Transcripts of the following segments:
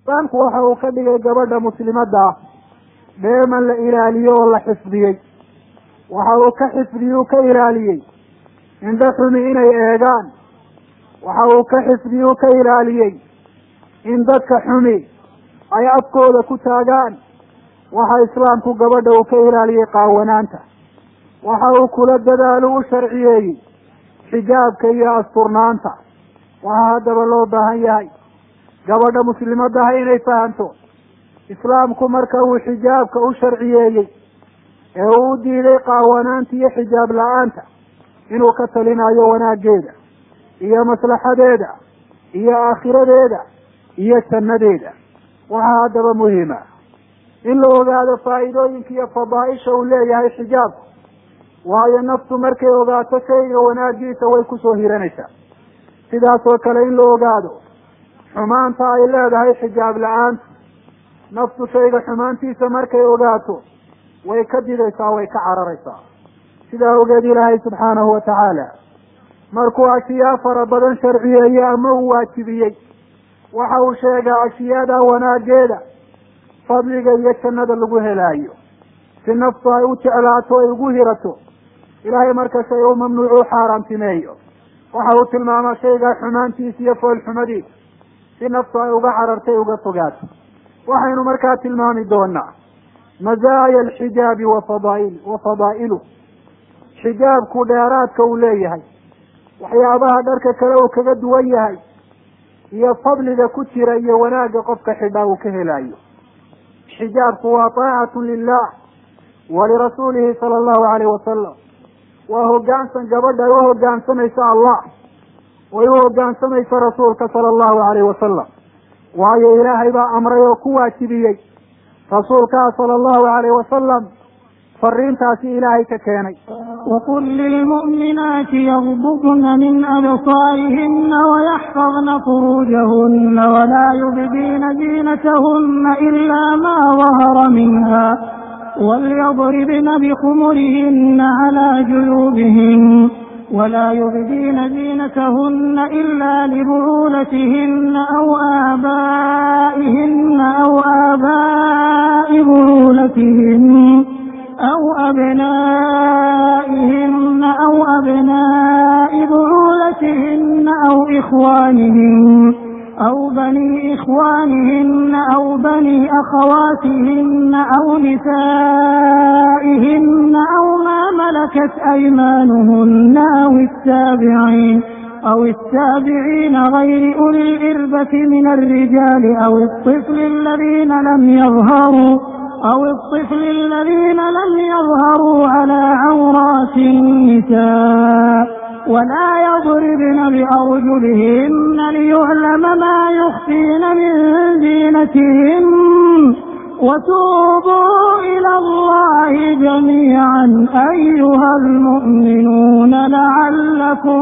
islaamku waxa uu ka dhigay gabadha muslimadda ah dheeman la ilaaliyo oo la xifdiyey waxa uu ka xifdiyey uu ka ilaaliyey indho xumi inay eegaan waxa uu ka xifdiyey uu ka ilaaliyey in dadka xumi ay afkooda ku taagaan waxa islaamku gabadha uu ka ilaaliyey qaawanaanta waxa uu kula dadaalu u sharciyeeyey xijaabka iyo asturnaanta waxaa haddaba loo baahan yahay gabadha muslimadaha inay fahamto islaamku marka uu xijaabka u sharciyeeyey ee uu u diiday qaawanaanta iyo xijaab la-aanta inuu ka talinayo wanaageeda iyo maslaxadeeda iyo aakhiradeeda iyo jannadeeda waxaa haddaba muhima in la ogaado faa'iidooyinka iyo fadaaisha uu leeyahay xijaabku waayo naftu markay ogaato shayga wanaagiisa way kusoo hiranaysaa sidaas oo kale in la ogaado xumaanta ay leedahay xijaab la-aanta naftu shayga xumaantiisa markay ogaato way ka didaysaa way ka cararaysaa sidaa ogeed ilaahay subxaanahu wa tacaala markuu ashiyaa fara badan sharciyeeyey ama uu waajibiyey waxa uu sheegaa ashiyada wanaageeda fadliga iyo jannada lagu helaayo si naftu ay u jeclaato ay ugu hirato ilaahay marka shay u mamnuuc u xaaraantimeeyo waxa uu tilmaamaa shaygaa xumaantiisa iyo foolxumadiisa si naftu ay uga carartay uga fogaato waxaynu markaa tilmaami doonaa mazaaya alxijaabi wa fadaail wa fadaa'ilu xijaabku dheeraadka uu leeyahay waxyaabaha dharka kale uu kaga duwan yahay iyo fadliga ku jira iyo wanaagga qofka xidhaa uu ka helayo xijaabku waa taacatu lilah wa lirasuulihi sala allahu alayh wasalam waa hoggaansan gabadha ay u hoggaansamaysa allah way u hoggaansamaysa rasuulka sala allahu alayh wasalam waayo ilaahay baa amray oo ku waajibiyey rasuulkaa sala allahu alayh wasalam fariintaasi ilaahay ka keenay وقل للمؤمنات يغضضن من أبصارهن ويحفظن فروجهن ولا يبدين زينتهن إلا ما ظهر منها وليضربن بخمرهن على جيوبهن ولا يبدين زينتهن إلا لبعولتهن أو آبائهن أو آباء بعولتهن أو أبنائهن أو أبناء بعولتهن أو إخوانهن أو بني إخوانهن أو بني أخواتهن أو نسائهن أو ما ملكت أيمانهن أو التابعين أو التابعين غير أولي الإربة من الرجال أو الطفل الذين لم يظهروا أو الطفل الذين لم يظهروا على عورات النساء ولا يضربن بأرجلهن ليعلم ما يخفين من زينتهن وتوبوا إلى الله جميعا أيها المؤمنون لعلكم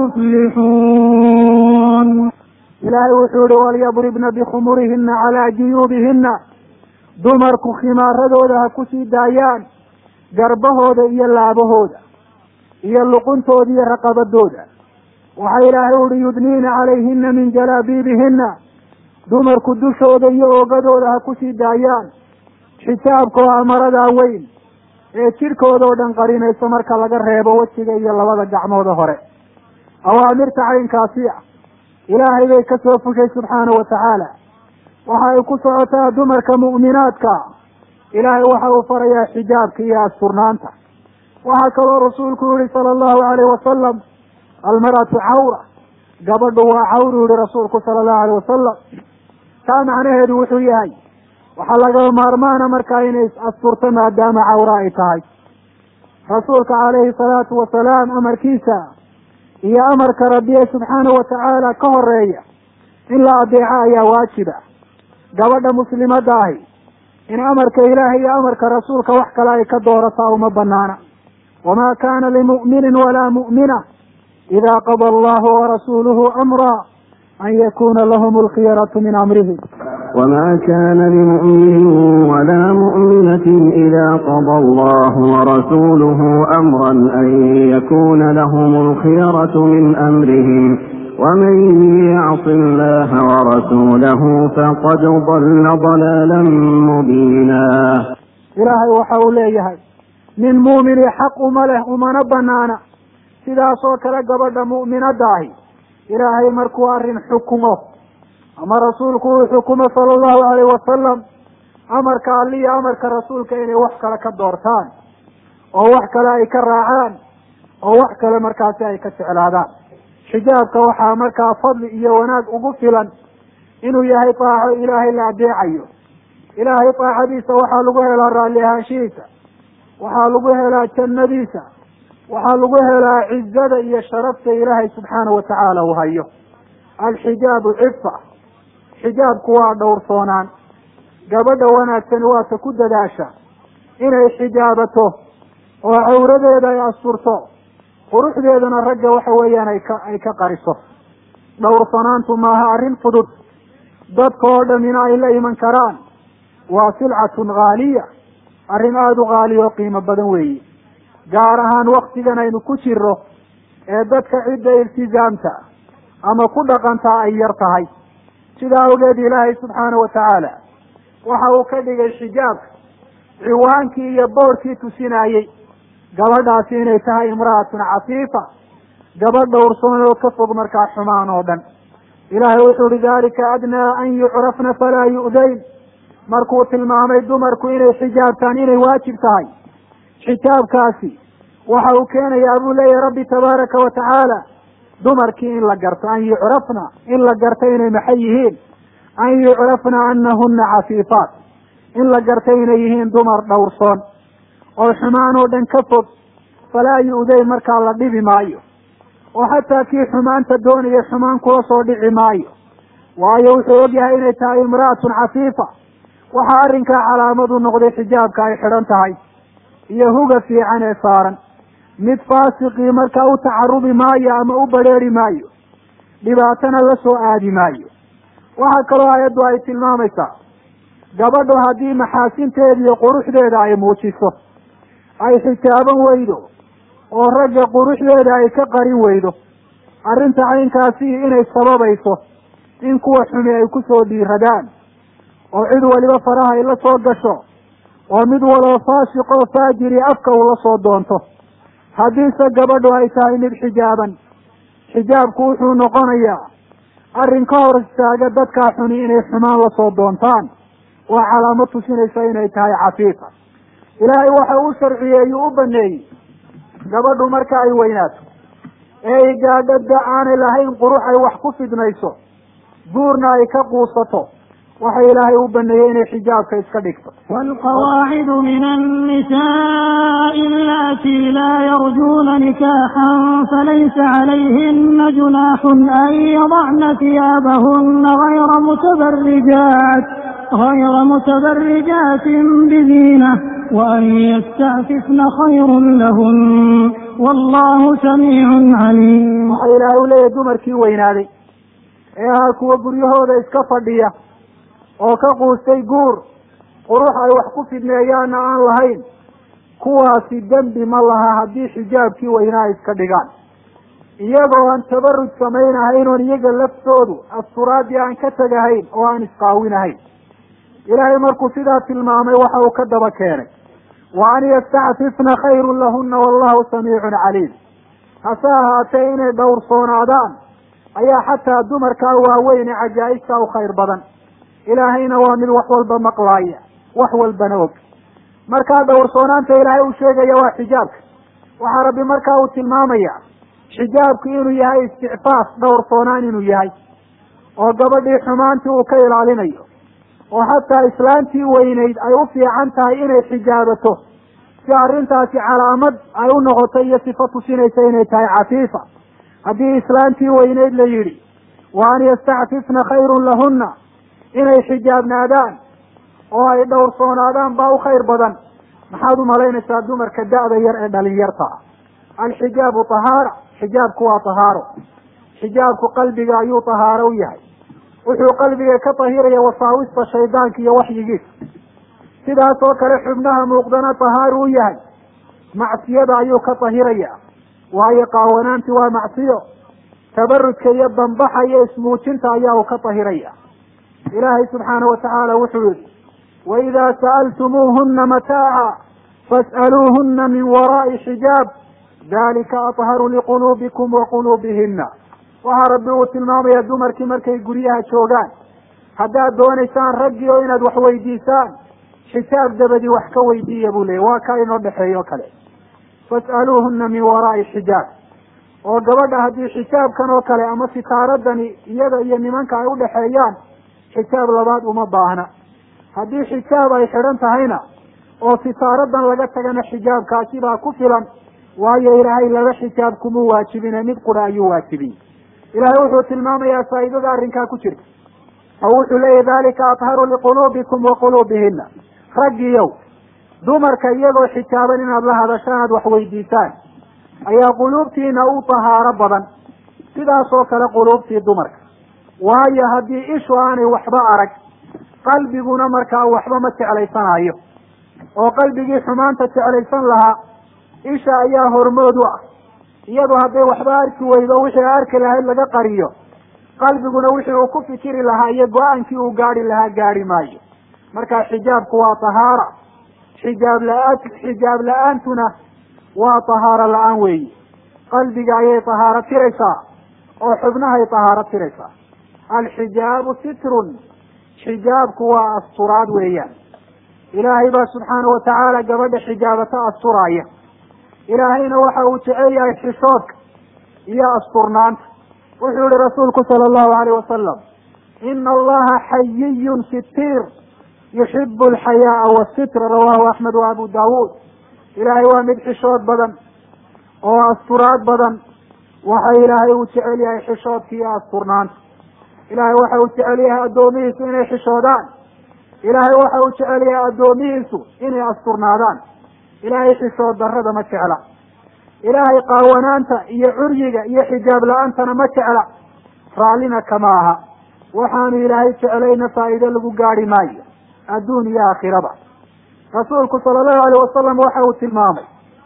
تفلحون ilaahay wuxuu yihi walyadribna bikhumurihina calaa juyuubihina dumarku khimaaradooda ha kusii daayaan garbahooda iyo laabahooda iyo luquntooda iyo raqabadooda waxaa ilaahay uhi yudniina calayhina min jalaabiibihina dumarku dushooda iyo oogadooda ha kusii daayaan xijaabka oo amaradaa weyn ee jidhkooda oo dhan qarinayso marka laga reebo wejiga iyo labada gacmooda hore awaamirta caynkaasi ah ilaahay bay ka soo fushay subxaana wa tacaala waxa ay ku socotaa dumarka mu'minaadka ilaahay waxa uu farayaa xijaabka iyo asturnaanta waxaa kaloo rasuulku yihi sala allahu alayh wasalam almar'atu cawra gabadhu waa cawru yihi rasuulku sala allahu alayh wasalam taa macnaheedu wuxuu yahay waxaa laga maarmaana markaa inay is asturto maadaama cawra ay tahay rasuulka calayhi salaatu wasalaam amarkiisa iyo amarka rabbiye subxaanahu watacaala ka horeeya in la adeeco ayaa waajiba gabadha muslimadda ahi in amarka ilaahay iyo amarka rasuulka wax kale ay ka doorataa uma banaana wamaa kana limu'minin walaa mu'mina ida qada allahu warasuuluhu amra an yakuna lahum alkhiyaratu min amrihim وما كان لمؤمن ولا مؤمنة إذا قضى الله ورسوله أمرا أن يكون لهم الخيرة من أمرهم ومن يعص الله ورسوله فقد ضل ضلالا مبينا ilaahay waxa uu leeyahay nin muumini xaq uma leh umana banaana sidaasoo kale gabadha mu'minadda ahi ilaahay markuu arrin xukumo ama rasuulku uu xukumo sala allahu alayhi wasalam amarka alliya amarka rasuulka inay wax kale ka doortaan oo wax kale ay ka raacaan oo wax kale markaasi ay ka jeclaadaan xijaabka waxaa markaa fadli iyo wanaag ugu filan inuu yahay daaco ilaahay la adeecayo ilaahay daacadiisa waxaa lagu helaa raalli ahaanshihiisa waxaa lagu helaa jannadiisa waxaa lagu helaa cizada iyo sharafta ilaahay subxaana wa tacaala uu hayo alxijaabu cifa xijaabku waa dhowrsoonaan gabadha wanaagsani waata ku dadaasha inay xijaabato oo cawradeeda ay asturto quruxdeedana ragga waxa weeyaan ay ka ay ka qariso dhowrsanaantu maaha arrin fudud dadka oo dhamina ay la iman karaan waa silcatun haaliya arrin aada u qaaliya oo qiimo badan weeye gaar ahaan waktigan aynu ku jiro ee dadka cidda iltizaamta ama ku dhaqantaa ay yar tahay sidaa awgeed ilaahay subxaana wa tacaala waxa uu ka dhigay xijaabka ciwaankii iyo boorkii tusinayey gabadhaasi inay tahay imra'atun cafiifa gabadh dhowrsoon oo ka fog markaa xumaan oo dhan ilaahay wuxuu uhi dalika adnaa an yucrafna falaa yu'dayn markuu tilmaamay dumarku inay xijaabtaan inay waajib tahay xijaabkaasi waxa uu keenayaa buu leeyahay rabbi tabaaraka wa tacaala dumarkii in la garto an yucrafna in la garto inay maxay yihiin an yucrafna anahuna cafiifaat in la garto inay yihiin dumar dhowrsoon oo xumaan oo dhan ka fog falaa yu'day markaa la dhibi maayo oo xataa kii xumaanta doonaya xumaan kula soo dhici maayo waayo wuxuu ogyahay inay tahay imra'atun cafiifa waxaa arrinkaa calaamadu noqday xijaabka ay xidhan tahay iyo huga fiican ee saaran mid faasiqii markaa u tacarubi maayo ama u badrheeri maayo dhibaatana la soo aadi maayo waxaa kaloo ayaddu ay tilmaamaysaa gabadhu haddii maxaasinteeda iyo quruxdeeda ay muujiso ay xijaaban weydo oo ragga quruxdeeda ay ka qarin weydo arrinta caynkaasi inay sababayso in kuwa xumi ay ku soo dhiiradaan oo cid waliba faraha ay la soo gasho oo mid waloo faasiq oo faajiri afka uu la soo doonto haddiise gabadhu ay tahay mid xijaaban xijaabku wuxuu noqonayaa arrin ka hor istaaga dadkaa xuni inay xumaan la soo doontaan waa calaamad tusinaysa inay tahay cafiifa ilaahay waxa uu sharciyeeyey u baneeyey gabadhu marka ay weynaato ee ay gaadho da aanay lahayn qurux ay wax ku fidnayso guurna ay ka quusato waxa ilaahay u baneeyey inay xijaabka iska dhigto والقواعد من النساء اللاتي لا يرجون نكاحا فليس عليهن جناح أن يضعن ثيابهن غير متبرجات غير متبرجات بزينة وأن يستعففن خير لهن والله سميع عليم waxa ilaahay u leeyahay dumarkii weynaaday ee ahaa kuwa guryahooda iska fadhiya oo ka quustay guur qurux ay wax ku fidneeyaanna aan lahayn kuwaasi dembi ma laha haddii xijaabkii weynaa ay iska dhigaan iyagoo aan tabaruj samaynahayn oon iyaga laftoodu asturaadii aan ka tegahayn oo aan isqaawinahayn ilaahay markuu sidaa tilmaamay waxa uu ka daba keenay wa an yastacfifna khayrun lahuna wallahu samiicun caliim hase ahaatee inay dhowrsoonaadaan ayaa xataa dumarkaa waaweyn ee cajaa'ibta u khayr badan ilaahayna waa mid wax walba maqlaaya wax walbana og markaa dhowrsoonaanta ilaahay uu sheegaya waa xijaabka waxaa rabbi markaa uu tilmaamaya xijaabku inuu yahay isticfaaf dhowrsoonaan inuu yahay oo gabadhii xumaantii uu ka ilaalinayo oo xataa islaantii weynayd ay u fiican tahay inay xijaabato si arrintaasi calaamad ay u noqoto iyo sifo tusinaysa inay tahay cafiifa haddii islaantii weynayd la yidhi wa an yastacfifna khayrun lahunna inay xijaabnaadaan oo ay dhowrsoonaadaan baa u khayr badan maxaad umalaynaysaa dumarka da-da yar ee dhalinyarta ah alxijaabu tahaara xijaabku waa tahaaro xijaabku qalbiga ayuu tahaaro u yahay wuxuu qalbiga ka tahiraya wasaawista shaydaanka iyo waxyigiisa sidaas oo kale xubnaha muuqdana tahaaru u yahay macsiyada ayuu ka tahiraya waayo qaawanaanti waa macsiyo tabarujka iyo dambaxa iyo ismuujinta ayaa uu ka tahiraya ilaahay subxaanahu watacaala wuxuu yihi waidaa sa'altumuuhuna mataaca fas'aluuhuna min waraa'i xijaab dalika atharu liquluubikum wa quluubihina waxaa rabbi uu tilmaamaya dumarkii markay guryaha joogaan haddaad doonaysaan raggii oo inaad wax weydiisaan xisaab dabadii wax ka weydiiya buu leeyay waa kaa inoo dhexeeyo kale fas'aluuhuna min waraa'i xijaab oo gabadha haddii xijaabkan oo kale ama sitaaradani iyada iyo nimanka ay udhexeeyaan xijaab labaad uma baahna haddii xijaab ay xidhan tahayna oo sitaaradan laga tagana xijaabkaasi baa ku filan waayo ilaahay laba xijaab kuma waajibine mid qura ayuu waajibiyey ilaahay wuxuu tilmaamayaa faa'iidada arrinkaa ku jirta oo wuxuu leeyahy dalika atharu liquluubikum wa quluubihina raggiyow dumarka iyagoo xijaaban inaad la hadashaan aad wax weydiisaan ayaa quluubtiina u tahaaro badan sidaas oo kale quluubtii dumarka waayo haddii ishu aanay waxba arag qalbiguna markaa waxba ma jeclaysanayo oo qalbigii xumaanta jeclaysan lahaa isha ayaa hormood u ah iyadu hadday waxba arki weydo wixii arki lahayd laga qariyo qalbiguna wixii uu ku fikiri lahaa iyo go-aankii uu gaari lahaa gaari maayo marka xijaabku waa tahaara xijaab la-aan xijaab la-aantuna waa tahaaro la-aan weeyi qalbiga ayay tahaaro tiraysaa oo xubnahay tahaaro tiraysaa alxijaabu sitrun xijaabku waa asturaad weeyaan ilaahay baa subxaana watacaala gabadha xijaabata asturaaya ilaahayna waxa uu jecel yahay xishoodka iyo asturnaanta wuxuu yihi rasuulku sala allahu alayh wasalam ina allaha xayiyun sitiir yuxibu alxayaaa wasitra rawahu axmed wa abu daawuud ilaahay waa mid xishood badan oo asturaad badan waxa ilaahay uu jecel yahay xishoodka iyo asturnaanta ilaahay waxa uu jecel yahay addoomihiisu inay xishoodaan ilaahay waxa uu jecel yahay addoomihiisu inay asturnaadaan ilaahay xishood darrada ma jecla ilaahay qaawanaanta iyo curyiga iyo xijaab la-aantana ma jecla raallina kama aha waxaanu ilaahay jeclayna faa'iido lagu gaari maayo adduun iyo aakhiraba rasuulku sala allahu alayh wasalam waxa uu tilmaamay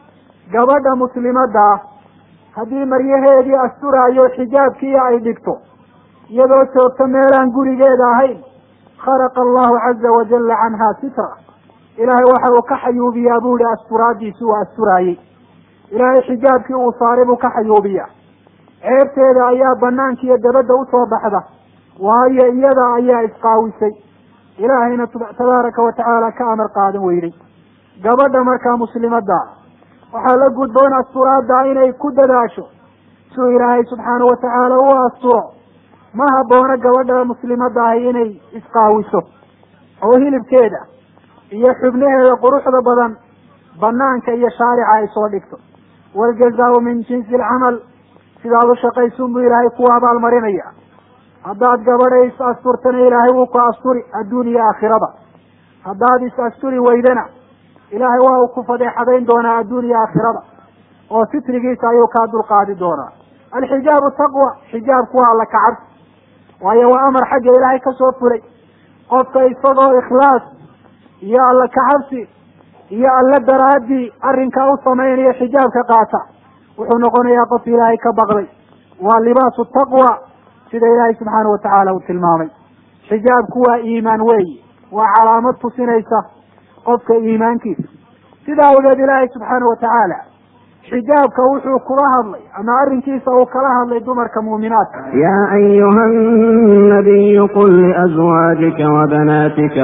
gabadha muslimadda ah haddii maryaheedii asturaayo xijaabkii ay dhigto iyadoo joogto meelaan gurigeeda ahayn kharaqa allahu caza wajalla canha sitra ilaahay waxa uu ka xayuubiyaa buu ihi asturaadiisi uu asturaayey ilaahay xijaabkii uu saaray buu ka xayuubiyaa ceebteeda ayaa banaanka iyo dabadda usoo baxda waayo iyada ayaa isqaawisay ilaahayna tabaaraka watacaala ka amar qaadan weyday gabadha markaa muslimadda waxaa la gudboon asturaadda inay ku dadaasho suu ilaahay subxaana watacaala u asturo ma habboona gabadha muslimadda ahi inay isqaawiso oo hilibkeeda iyo xubnaheeda quruxda badan banaanka iyo shaarica ay soo dhigto waljazaau min jinsi alcamal sidaad u shaqaysuun buu ilaahay kuwa abaalmarinaya haddaad gabadha is asturtana ilaahay wuu ku asturi adduun iyo aakhiraba haddaad is asturi weydana ilaahay waa uu ku fadeexadayn doonaa adduun iyo aakhiraba oo sitrigiisa ayuu kaa dulqaadi doonaa alxijaabu taqwa xijaabku waa alla kacabsi waayo waa amar xagga ilaahay ka soo fulay qofka isagoo ikhlaas iyo alla kacabsi iyo alla daraadii arrinkaa u samaynaya xijaabka qaata wuxuu noqonayaa qof ilaahay ka baqday waa libaasu taqwa sida ilaahay subxaana watacaala uu tilmaamay xijaabku waa iimaan weeyi waa calaamad tusinaysa qofka iimaankiisa sidaa awgeed ilaahay subxaana watacaala xijaabka wuxuu kula hadlay ama arrinkiisa uu kala hadlay dumarka muuminaadka يا أيها النبي قل لأزواجك وبناتك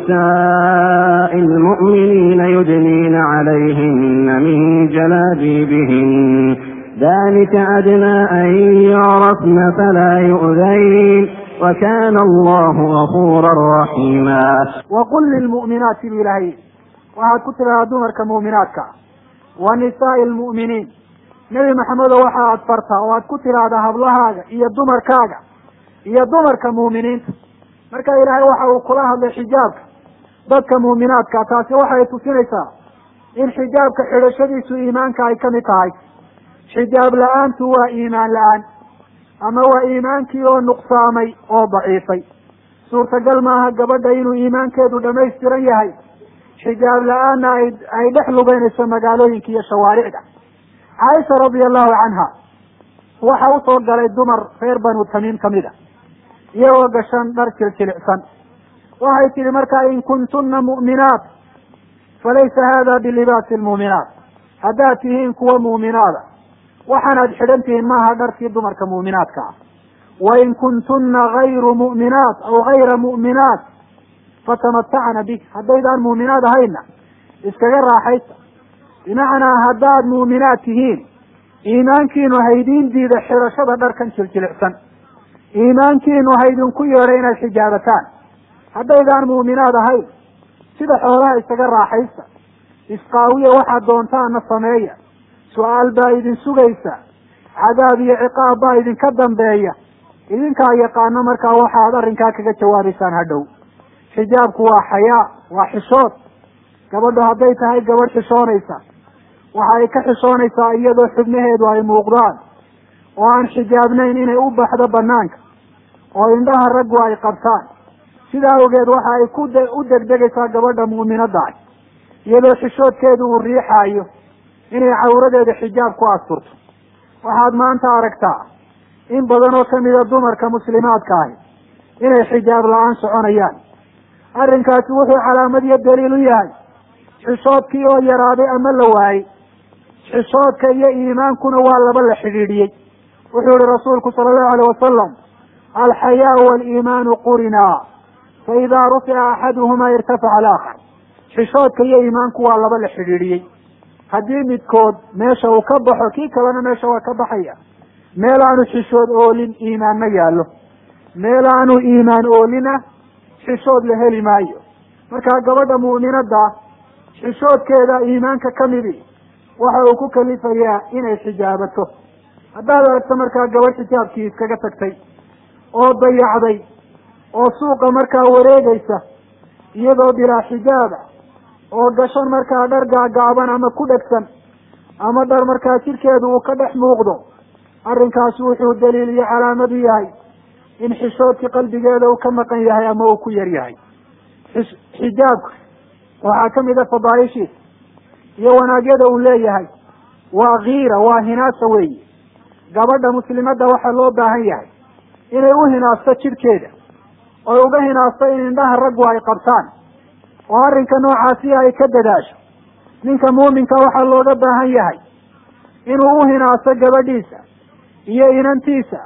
ونساء المؤمنين يدنين عليهن من جلابيبهن ذلك أدنى أن يعرفن فلا يؤذين وكان الله غفورا رحيما waqul lilmu'minaati bu ilaahay waxaad ku tidhahdaa dumarka muuminaadka wa nisaa'i almu'miniin nebi maxamedo waxa aad fartaa oo aad ku tidhaahdaa hablahaaga iyo dumarkaaga iyo dumarka muuminiinta marka ilaahay waxa uu kula hadlay xijaabka dadka muuminaadka taasi waxay tusinaysaa in xijaabka xidhashadiisu iimaanka ay kamid tahay xijaab la-aantu waa iimaan la-aan ama waa iimaankii oo nuqsaamay oo daciifay suurtagal maaha gabadha inuu iimaankeedu dhamaystiran yahay xijaab la-aanna ay ay dhex lugeynayso magaalooyinka iyo shawaaricda caaisha radia allahu canha waxa usoo galay dumar reer banu tamiim kamid a iyagoo gashan dhar jiljilicsan waxay tihi markaa in kuntuna mu'minaat falaysa hada bilibaasi lmuuminaat haddaad tihiin kuwa muuminaada waxaanaad xidhan tihiin maaha dharkii dumarka muuminaadka ah wain kuntuna gayru mu'minaat aw gayra mu'minaat fatamatacna bih haddaydaan muuminaad ahayna iskaga raaxaysa bimacnaa haddaad muuminaad tihiin iimaankiinu haydiin diida xidhashada dharkan jiljilicsan iimaankiinu haydinku yeedha inaad xijaabataan haddaydaan muuminaad ahayn sida xoolaha isaga raaxaysa isqaawiya waxaad doontaana sameeya su-aal baa idin sugaysa cadaab iyo ciqaab baa idinka dambeeya idinkaa yaqaano markaa waxaad arrinkaa kaga jawaabaysaan hadhow xijaabku waa xayaa waa xishood gabadhu hadday tahay gabadh xishoonaysa waxa ay ka xishoonaysaa iyadoo xubnaheedu ay muuqdaan oo aan xijaabnayn inay u baxdo banaanka oo indhaha raggu ay qabtaan sidaa awgeed waxa ay ku u degdegaysaa gabadha mu'minadda ah iyadoo xishoodkeedu uu riixaayo inay cawradeeda xijaab ku asturto waxaad maanta aragtaa in badan oo kamida dumarka muslimaadka ahi inay xijaab la-aan soconayaan arrinkaasi wuxuu calaamad iyo daliil u yahay xishoodkii oo yaraaday ama la waayey xishoodka iyo iimaankuna waa laba la xidhiidhiyey wuxuu yihi rasuulku sala allahu alayh wasalam alxayaau waaliimaanu qurinaa fa idaa rufica axaduhumaa irtafaca alaakhar xishoodka iyo iimaanku waa laba la xidhiidhiyey haddii midkood meesha uu ka baxo kii kalena meesha waa ka baxaya meel aanu xishood oolin iimaan ma yaallo meel aanu iimaan oolina xishood la heli maayo markaa gabadha mu'minadda xishoodkeeda iimaanka ka midi waxa uu ku kalifayaa inay xijaabato haddaad aragto markaa gabadh xijaabkii iskaga tagtay oo dayacday oo suuqa markaa wareegaysa iyadoo bilaa xijaaba oo gashan markaa dhar gaagaaban ama ku dhegsan ama dhar markaa jidhkeedu uu ka dhex muuqdo arrinkaasi wuxuu daliil iyo calaamad u yahay in xishoodkii qalbigeeda uu ka maqan yahay ama uu ku yar yahay xijaabka waxaa kamid a fadaaishiisa iyo wanaagyada uu leeyahay waa kiira waa hinaasa weeye gabadha muslimadda waxaa loo baahan yahay inay u hinaasto jidhkeeda oy uga hinaasto in indhaha raggu ay qabtaan oo arrinka noocaasi ay ka dadaasho ninka muuminka waxaa looga baahan yahay inuu u hinaasto gabadhiisa iyo inantiisa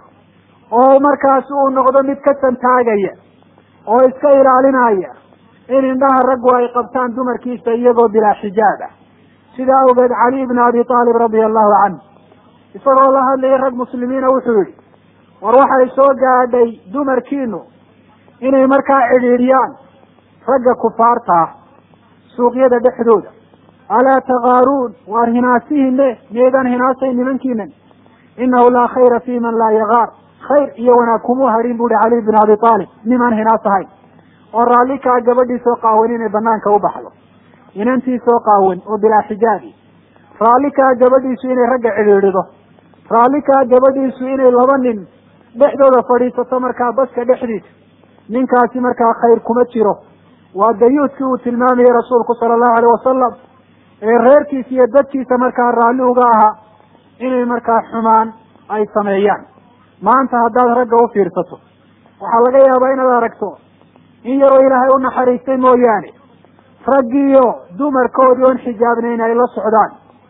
oo markaasi uu noqdo mid ka santaagaya oo iska ilaalinaya in indhaha raggu ay qabtaan dumarkiisa iyagoo bilaa xijaab ah sidaa awgeed cali ibn abi taalib radia allahu canhu isagoo la hadlayay rag muslimiina wuxuu yihi war waxay soo gaadhay dumarkiinu inay markaa cidhiidhiyaan ragga kufaarta ah suuqyada dhexdooda alaa takaaruun waar hinaasihine miyaydaan hinaasay nimankiinan inahu laa khayra fi man laa yagaar khayr iyo wanaag kumuu hadhin bu uhi cali bin abi aalib nimaan hinaas ahayn oo raalli kaa gabadhiisoo qaawan inay banaanka u baxdo inantiisoo qaawan oo bilaa xijaabi raalli kaa gabadhiisu inay ragga cidhiidhido raalli kaa gabadhiisu inay laba nin dhexdooda fadhiisato markaa baska dhexdiisa ninkaasi markaa khayr kuma jiro waa dayuudkii uu tilmaamayay rasuulku sala allahu alayh wasalam ee reerkiisa iyo dadkiisa markaa raalli uga ahaa inay markaa xumaan ay sameeyaan maanta haddaad ragga u fiirsato waxaa laga yaabaa inaad aragto in yaroo ilaahay u naxariistay mooyaane raggiiyo dumarkoodii oon xijaabnayn ay la socdaan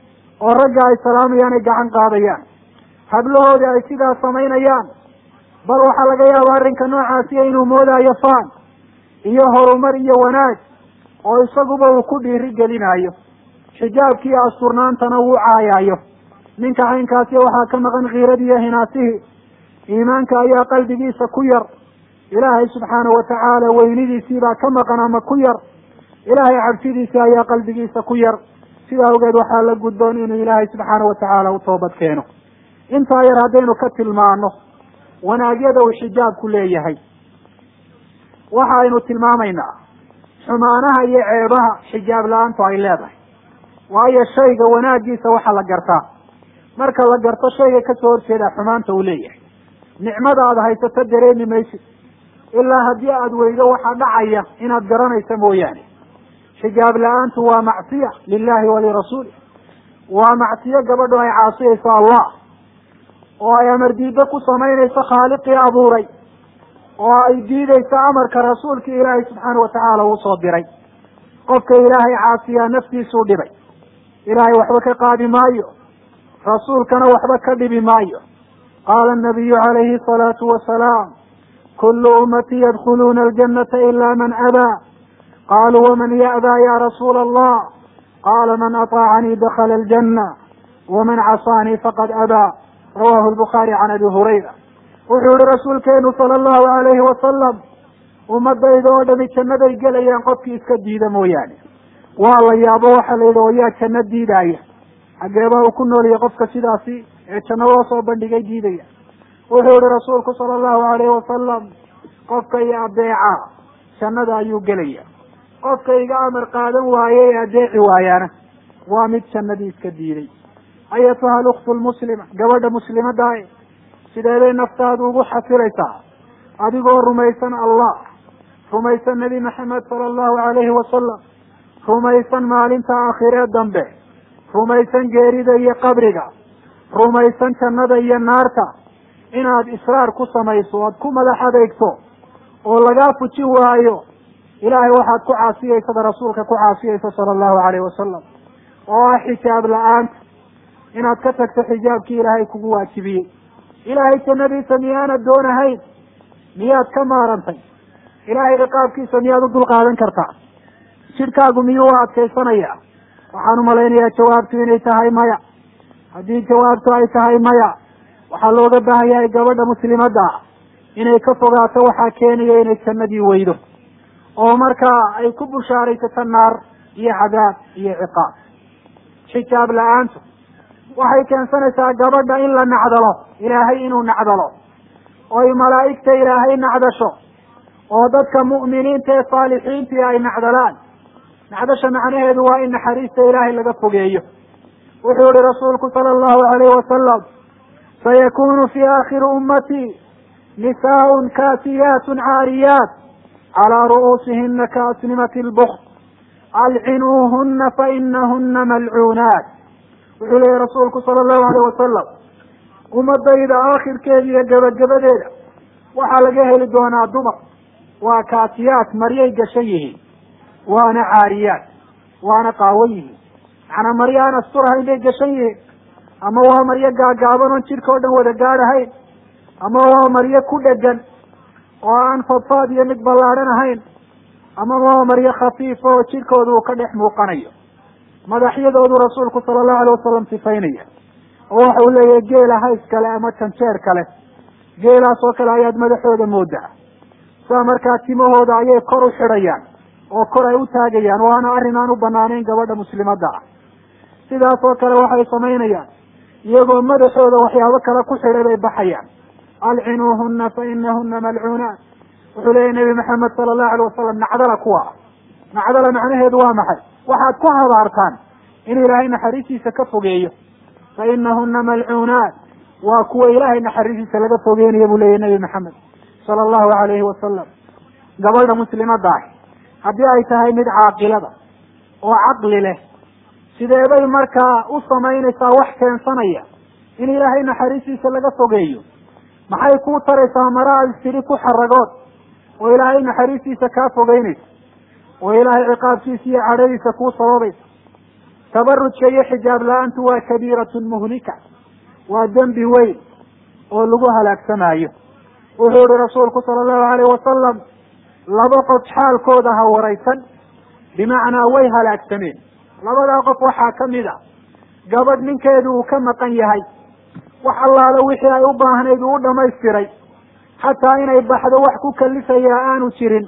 oo ragga ay salaamayaan ay gacan qaadayaan hablahoodii ay sidaa samaynayaan bal waxaa laga yaabaa arrinka noocaasiya inuu moodaayo faan iyo horumar iyo wanaag oo isaguba uu ku dhiiri gelinayo xijaabkii asturnaantana wuu caayaayo ninka caynkaasi waxaa ka maqan kiiradii iyo hinaasihii iimaanka ayaa qalbigiisa ku yar ilaahay subxaanahu watacaala weynidiisiibaa ka maqan ama ku yar ilaahay cabsidiisii ayaa qalbigiisa ku yar sidaa awgeed waxaa la gudboon inuu ilaahay subxaana watacaala u toobad keeno intaa yar haddaynu ka tilmaano wanaagyada uu xijaabku leeyahay waxa aynu tilmaamaynaa xumaanaha iyo ceebaha xijaab la-aantu ay leedahay waayo shayga wanaagiisa waxaa la gartaa marka la garto shayga kasoo horjeeda xumaanta uu leeyahay nicmada aada haysato dareemi maysid ilaa haddii aada weydo waxaa dhacaya inaad garanayso mooyaane xijaab la-aantu waa macsiya lilahi walirasuuli waa macsiyo gabadhu ay caasiyayso allah oo ay amar diiddo ku samaynayso khaaliqii abuuray oo ay diidayso amarka rasuulkii ilaahay subxaana watacaala uu soo diray qofka ilaahay caasiyaa naftiisuu dhibay ilaahay waxba ka qaadi maayo rasuulkana waxba ka dhibi maayo qaala anabiyu calayhi asalaatu wasalaam kullu ummatii yadkhuluuna aljannata ila man abaa qaaluu waman ya'baa ya rasuula allah qaala man aطaacanii dakhala aljanna waman casaanii faqad abaa rawahu lbukhaari can abi hurayra wuxuu yihi rasuulkeenu sala allahu alayhi wasalam ummadayda oo dhami jannaday gelayaan qofkii iska diida mooyaane waa la yaabo waxa la yidhi oo yaa janno diidaaya xageebaa uu ku nooliyay qofka sidaasi ee janno loo soo bandhigay diidaya wuxuu yihi rasuulku sala allahu alayhi wasalam qofka iyo adeeca jannada ayuu gelaya qofka iga amar qaadan waaye ee adeeci waayaana waa mid jannadii iska diiday ayatuha aluktu lmuslima gabadha muslimadaah sideeday naftaadu ugu xafilaysaa adigoo rumaysan allah rumaysan nebi maxamed sala allahu alayhi wasalam rumaysan maalinta aakhiree dambe rumaysan geerida iyo qabriga rumaysan jannada iyo naarta inaad israar ku samayso oad ku madax adeegto oo lagaa fujin waayo ilaahay waxaad ku caasiyeysada rasuulka ku caasiyeysa sala allahu alayhi wasalam oo ah xijaab la-aanta inaad ka tagto xijaabkii ilaahay kugu waajibiyey ilaahay jannadiisa miyaanad doonahayn miyaad ka maarantay ilaahay ciqaabkiisa miyaad u dulqaadan kartaa jidhkaagu miyuu u adkaysanayaa waxaan umalaynayaa jawaabtu inay tahay maya haddii jawaabtu ay tahay maya waxaa looga baahan yahay gabadha muslimadda ah inay ka fogaato waxaa keenaya inay jannadii weydo oo markaa ay ku bushaaraysato naar iyo cadaab iyo ciqaab xijaab la-aantu waxay keensanaysaa gabadha in la nacdalo ilaahay inuu nacdalo oy malaa'igta ilaahay nacdasho oo dadka mu'miniinta ee saalixiintii ay nacdalaan nacdasha macnaheedu waa in naxariista ilaahay laga fogeeyo wuxuu yihi rasuulku sala allahu alayhi wasalam sayakunu fi aakhiri ummatii nisaaun kaasiyaatun caariyaat calaa ru'uusihina kaasnimati lbukd alcinuuhuna fainahuna malcuunaat wuxuu leeyahy rasuulku sala allahu alayh wasalam ummadayda aakhirkeeda iyo gebagabadeeda waxaa laga heli doonaa dumar waa kaasiyaat maryay gashan yihiin waana caariyaat waana qaawan yihiin macnaa maryo aan asturahayn bay gashan yihiin ama waa maryo gaagaaban oon jidhka o dhan wada gaadhahayn ama waa maryo ku dhegan oo aan fadfaad iyo mid ballaadhan ahayn ama waa maryo khafiifa oo jidhkooda uu ka dhex muuqanayo madaxyadoodu rasuulku sala allahu alayh wasalam sifaynaya oo waxa uu leeyahay geela hays kale ama janjeer kale geelaas oo kale ayaad madaxooda moodaa saa markaa timahooda ayay kor u xidhayaan oo kor ay u taagayaan waana arrin aan u banaanayn gabadha muslimadda ah sidaas oo kale waxay samaynayaan iyagoo madaxooda waxyaabo kale ku xidhay bay baxayaan alcinuuhuna fa inahuna malcuunaat wuxuu leeyahy nabi maxamed sala allahu alayh wasalam nacdala kuwa ah nacdala macnaheedu waa maxay waxaad ku habaartaan in ilaahay naxariistiisa ka fogeeyo fa inahuna malcuunaat waa kuwa ilaahay naxariistiisa laga fogeynayo buu leeyahy nabi maxamed sala allahu alayhi wasalam gabadha muslimadda ah haddii ay tahay mid caaqilada oo caqli leh sideebay markaa u samaynaysaa wax keensanaya in ilaahay naxariistiisa laga fogeeyo maxay kuu taraysaa mara aad istidhi ku xaragood oo ilaahay naxariistiisa kaa fogeynaysa oo ilaahay ciqaabkiisa iyo cadhadiisa kuu sababaysa tabarujka iyo xijaab la-aantu waa kabiiratun muhlika waa dembi weyn oo lagu halaagsamaayo wuxuu yihi rasuulku sala allahu alayh wasalam laba qof xaalkooda ha waraysan bimacnaa way halaagsameen labadaa qof waxaa ka mid a gabadh ninkeedu uu ka maqan yahay wax allaala wixii ay u baahnayd uu u dhamaystiray xataa inay baxdo wax ku kalifayaa aanu jirin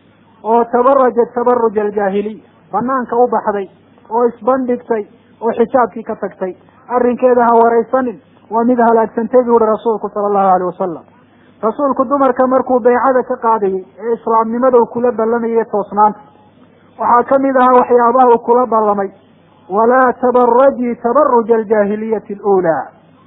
oo tabarajat tabaruj aljaahiliya banaanka u baxday oo isbandhigtay oo xijaabkii ka tagtay arrinkeeda ha waraysanin waa mid halaagsantay buu yihi rasuulku sala allahu alayh wasalam rasuulku dumarka markuu baycada ka qaadayay ee islaamnimada uu kula ballamayay toosnaanta waxaa ka mid ahaa waxyaabaha uu kula ballamay walaa tabarajii tabaruja aljaahiliyati aluulaa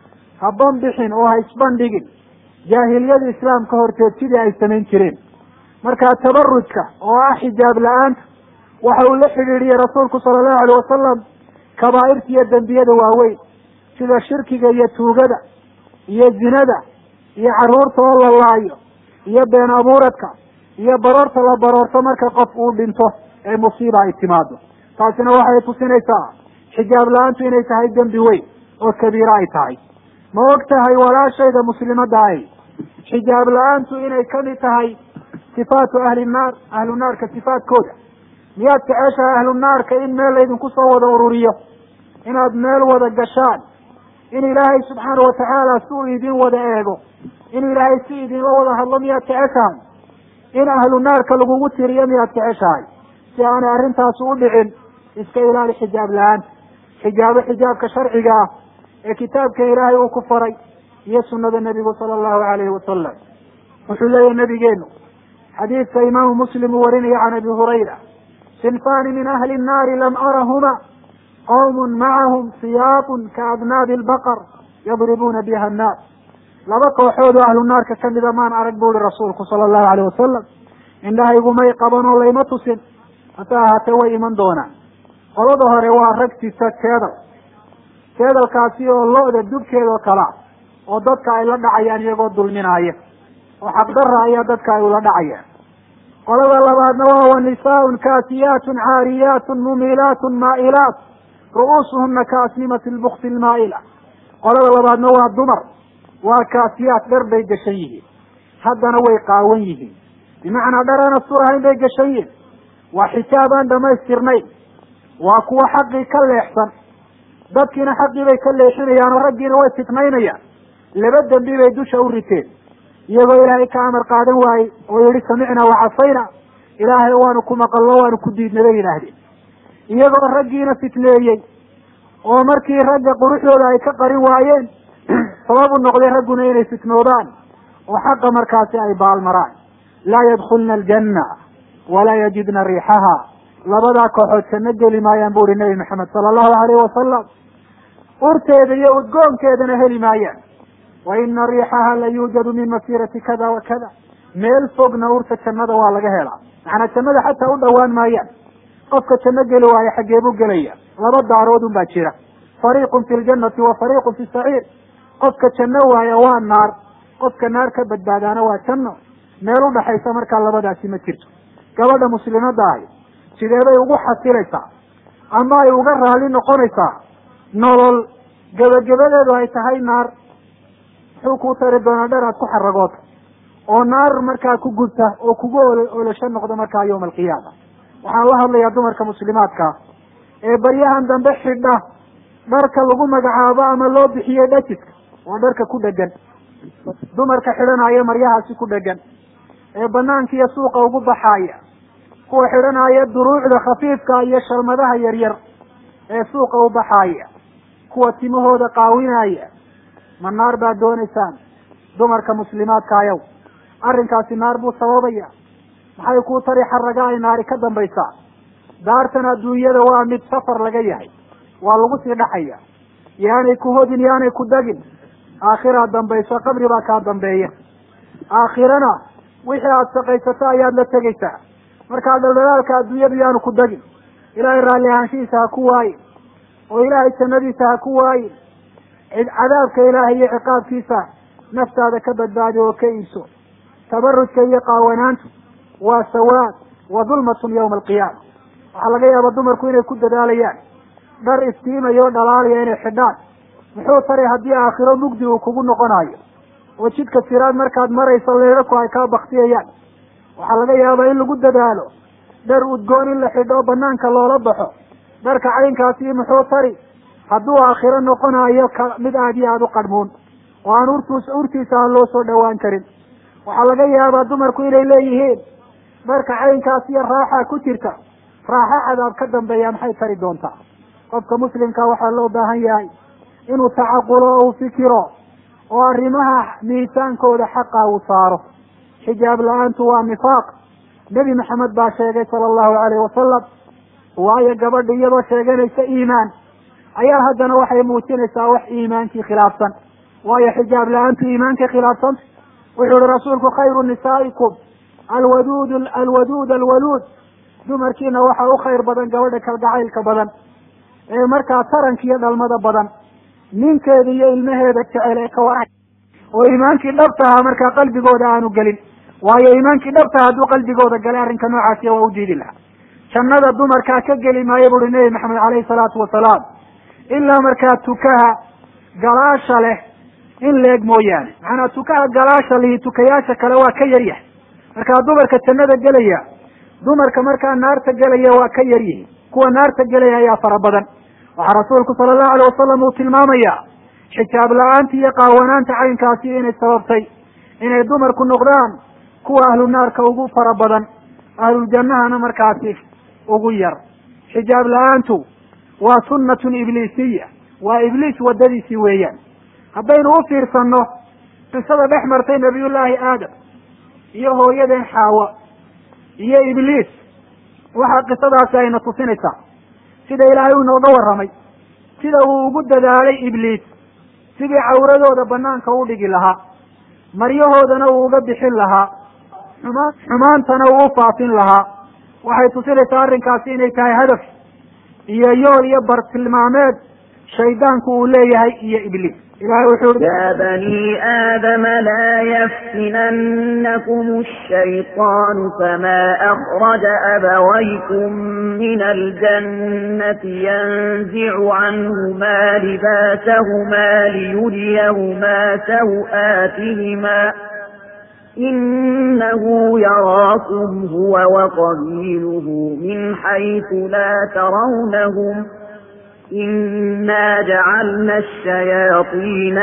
ha banbixin oo ha isbandhigin jaahiliyada islaamka horteed sidii ay samayn jireen markaa tabarujka oo ah xijaab la-aanta waxa uu la xidhiidhiyey rasuulku sala allahu alayh wasalam kabaa'irta iyo dembiyada waaweyn sida shirkiga iyo tuugada iyo zinada iyo carruurta oo la laayo iyo been abuuradka iyo baroorta la baroorto marka qof uu dhinto ee musiiba ay timaado taasina waxay tusinaysaa xijaab la-aantu inay tahay dembi weyn oo kabiiro ay tahay ma og tahay walaashayda muslimadda ahi xijaab la-aantu inay kamid tahay sifaatu ahli naar ahlu naarka sifaadkooda miyaad jeceshahay ahlu naarka in meel laydinku soo wada ururiyo inaad meel wada gashaan in ilaahay subxaana watacaala si uu idin wada eego in ilaahay si idinla wada hadlo miyaad jeceshahay in ahlu naarka lagugu tiriyo miyaad jeceshahay si aanay arrintaasi u dhicin iska ilaali xijaab la-aanta xijaabo xijaabka sharciga ah ee kitaabka ilaahay uu ku faray iyo sunada nebigu sala allahu alayhi wasalam wuxuu leeyahy nabigeenu xadiidka imaamu muslim uu warinaya can abi hurayra sinfani min ahli nnaari lam arahuma qawmun macahum siyaabun kaadnaabi albaqar yadribuuna biha annaas laba kooxood oo ahlu naarka kamida maan arag bu uhi rasuulku sala allahu alayh wasalam indhahaygumay qaban oo layma tusin hase ahaatee way iman doonaan qolada hore waa rag sita jeedal jeedalkaasi oo lo-da dubkeeda oo kala oo dadka ay la dhacayaan iyagoo dulminaaya oo xaqdarra ayaa dadka ay ula dhacayaan qolada labaadna waa wa nisaaun kaasiyaatun caariyaatun mumilaatun maa'ilaat ru'uusuhuna kaasnimati lbukti lmaa'ila qolada labaadna waa dumar waa kaasiyaat dhar bay gashan yihiin haddana way qaawan yihiin bimacnaa dhar aan asturahayn bay gashan yihiin waa xijaab aan dhamaystirnayn waa kuwa xaqii ka leexsan dadkiina xaqii bay ka leexinayaan oo raggiina way fitnaynayaan laba dembi bay dusha u riteen iyagoo ilaahay ka amar qaadan waayey oo yihi samicna wacasayna ilaahay waanu ku maqalno waanu ku diidna bay yidhaahdeen iyagoo raggiina fitneeyey oo markii ragga quruxdooda ay ka qarin waayeen sabab u noqday ragguna inay fitnoodaan oo xaqa markaasi ay baalmaraan laa yadkulna aljanna walaa yajidna riixaha labadaa kooxood janno geli maayaan bu uhi nebi maxamed sala allahu alayhi wasalam urteeda iyo udgoonkeedana heli maayaan wa ina riixaha la yuujadu min masiirati kada wa kada meel fogna urta jannada waa laga helaa macnaa jannada xataa u dhowaan maayaan qofka janno geli waayo xaggee buu gelaya laba daarood un baa jira fariiqun fi ljannati wa fariiqun fi saciir qofka janno waaya waa naar qofka naar ka badbaadaana waa janno meel udhaxaysa markaa labadaasi ma jirto gabadha muslimadda ahi sidee bay ugu xasilaysaa ama ay uga raali noqonaysaa nolol gebagabadeedu ay tahay naar muxuu kuu tari doonaa dhan aad ku xaragooto oo naar markaa ku gubta oo kugu ol olosho noqdo markaa yawma alqiyaama waxaan la hadlayaa dumarka muslimaadka ee baryahan dambe xidha dharka lagu magacaabo ama loo bixiyey dhajiska waa dharka ku dhegan dumarka xidhanaya maryahaasi ku dhegan ee banaanka iyo suuqa ugu baxaaya kuwa xidhanaya duruucda khafiifka iyo shalmadaha yaryar ee suuqa u baxaaya kuwa timahooda qaawinaya ma naar baad doonaysaan dumarka muslimaadka ayow arrinkaasi naar buu sababaya maxay kuu tari xaraga ay naari ka dambaysaa daartan adduunyada waa mid safar laga yahay waa lagu sii dhaxaya yaanay ku hodin yaanay ku dagin aakhiraad dambayso qabri baa kaa dambeeya aakhirana wixii aada shaqaysato ayaad la tegaysaa markaa dhaldhalaalka adduunyadu yaanu ku dagin ilaahay raalli ahaanshihiisa ha ku waayin oo ilaahay jannadiisa ha ku waayin cadaabka ilaahay iyo ciqaabkiisa naftaada ka badbaadi oo ka iibso tabarujka iyo qaawanaantu waa sawaad wa dulmatun yawma alqiyaama waxaa laga yaaba dumarku inay ku dadaalayaan dhar iftiimaya oo dhalaalaya inay xidhaan muxuu tari haddii aakhiro mugdi uu kugu noqonayo oo jidka siraad markaad marayso leedhaku ay kaa baktiyayaan waxaa laga yaabaa in lagu dadaalo dhar udgoon in la xidho oo banaanka loola baxo dharka caynkaasi muxuu tari hadduu aakhiro noqonayo ka mid aad iyo aada u qadhmuun oo aan urtus urtiisa aan loo soo dhowaan karin waxaa laga yaabaa dumarku inay leeyihiin dharka caynkaas iyo raaxa ku jirta raaxo cadaab ka dambeeya maxay tari doontaa qofka muslimka waxaa loo baahan yahay inuu tacaqulo o uu fikiro oo arrimaha miisaankooda xaqa uu saaro xijaab la-aantu waa nifaaq nebi maxamed baa sheegay sala allahu alayhi wasalam waayo gabadha iyadoo sheeganaysa iimaan ayaa haddana waxay muujinaysaa wax iimaankii khilaafsan waayo xijaab la-aantu iimaankay khilaafsanta wuxuu ihi rasuulku khayru nisaa'ikum alwaduud alwaduud alwaluud dumarkiina waxaa u khayr badan gabadha kalgacaylka badan ee markaa taranka iyo dhalmada badan ninkeeda iyo ilmaheeda jecel ee ka waran oo iimaankii dhabta ahaa markaa qalbigooda aanu gelin waayo iimaankii dhabtaha hadduu qalbigooda galay arrinka noocaasiya waa u diidi lahaa jannada dumarkaa ka geli maayo buuhi nebi maxamed caleyhi salaatu wasalaam ilaa markaa tukaha galaasha leh in leeg mooyaane macanaa tukaha galaasha lihi tukayaasha kale waa ka yaryahay markaa dumarka jannada gelaya dumarka markaa naarta gelaya waa ka yar yihiin kuwa naarta gelaya ayaa fara badan waxaa rasuulku sala allahu alay wasalam uu tilmaamaya xijaab la-aanta iyo qaawanaanta caynkaasi inay sababtay inay dumarku noqdaan kuwa ahlu naarka ugu fara badan ahluljannahana markaasi ugu yar xijaab la-aantu waa sunnatun ibliisiya waa ibliis waddadiisii weeyaan haddaynu u fiirsanno qisada dhex martay nabiyullaahi aadam iyo hooyadeen xaawa iyo ibliis waxaa qisadaasi ayna tusinaysaa sida ilaahay uu inooga warramay sida uu ugu dadaalay ibliis sidii cawradooda banaanka u dhigi lahaa maryahoodana uu uga bixin lahaa xumaan xumaantana uu u faafin lahaa waxay tusinaysaa arrinkaasi inay tahay hadaf iyo yool iyo bartilmaameed shaydaanku uu leeyahay iyo ibliis ilahay wuxuu i يا بني آدم لا يفتننكم الشيطان كما أخرج أبويكم من الجنة ينزع عنهما لباسهما ليريهما سوآتهما إنه يراكم هو وقبيله من حيث لا ترونهم إنا جعلنا الشياطين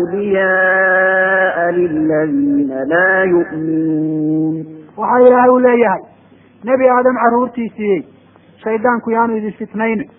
أولياء للذين لا يؤمنون waxaa ilaahay u leeyahay nebi aadam carruurtiisiiyey shaydaanku yaanu idin fitnaynin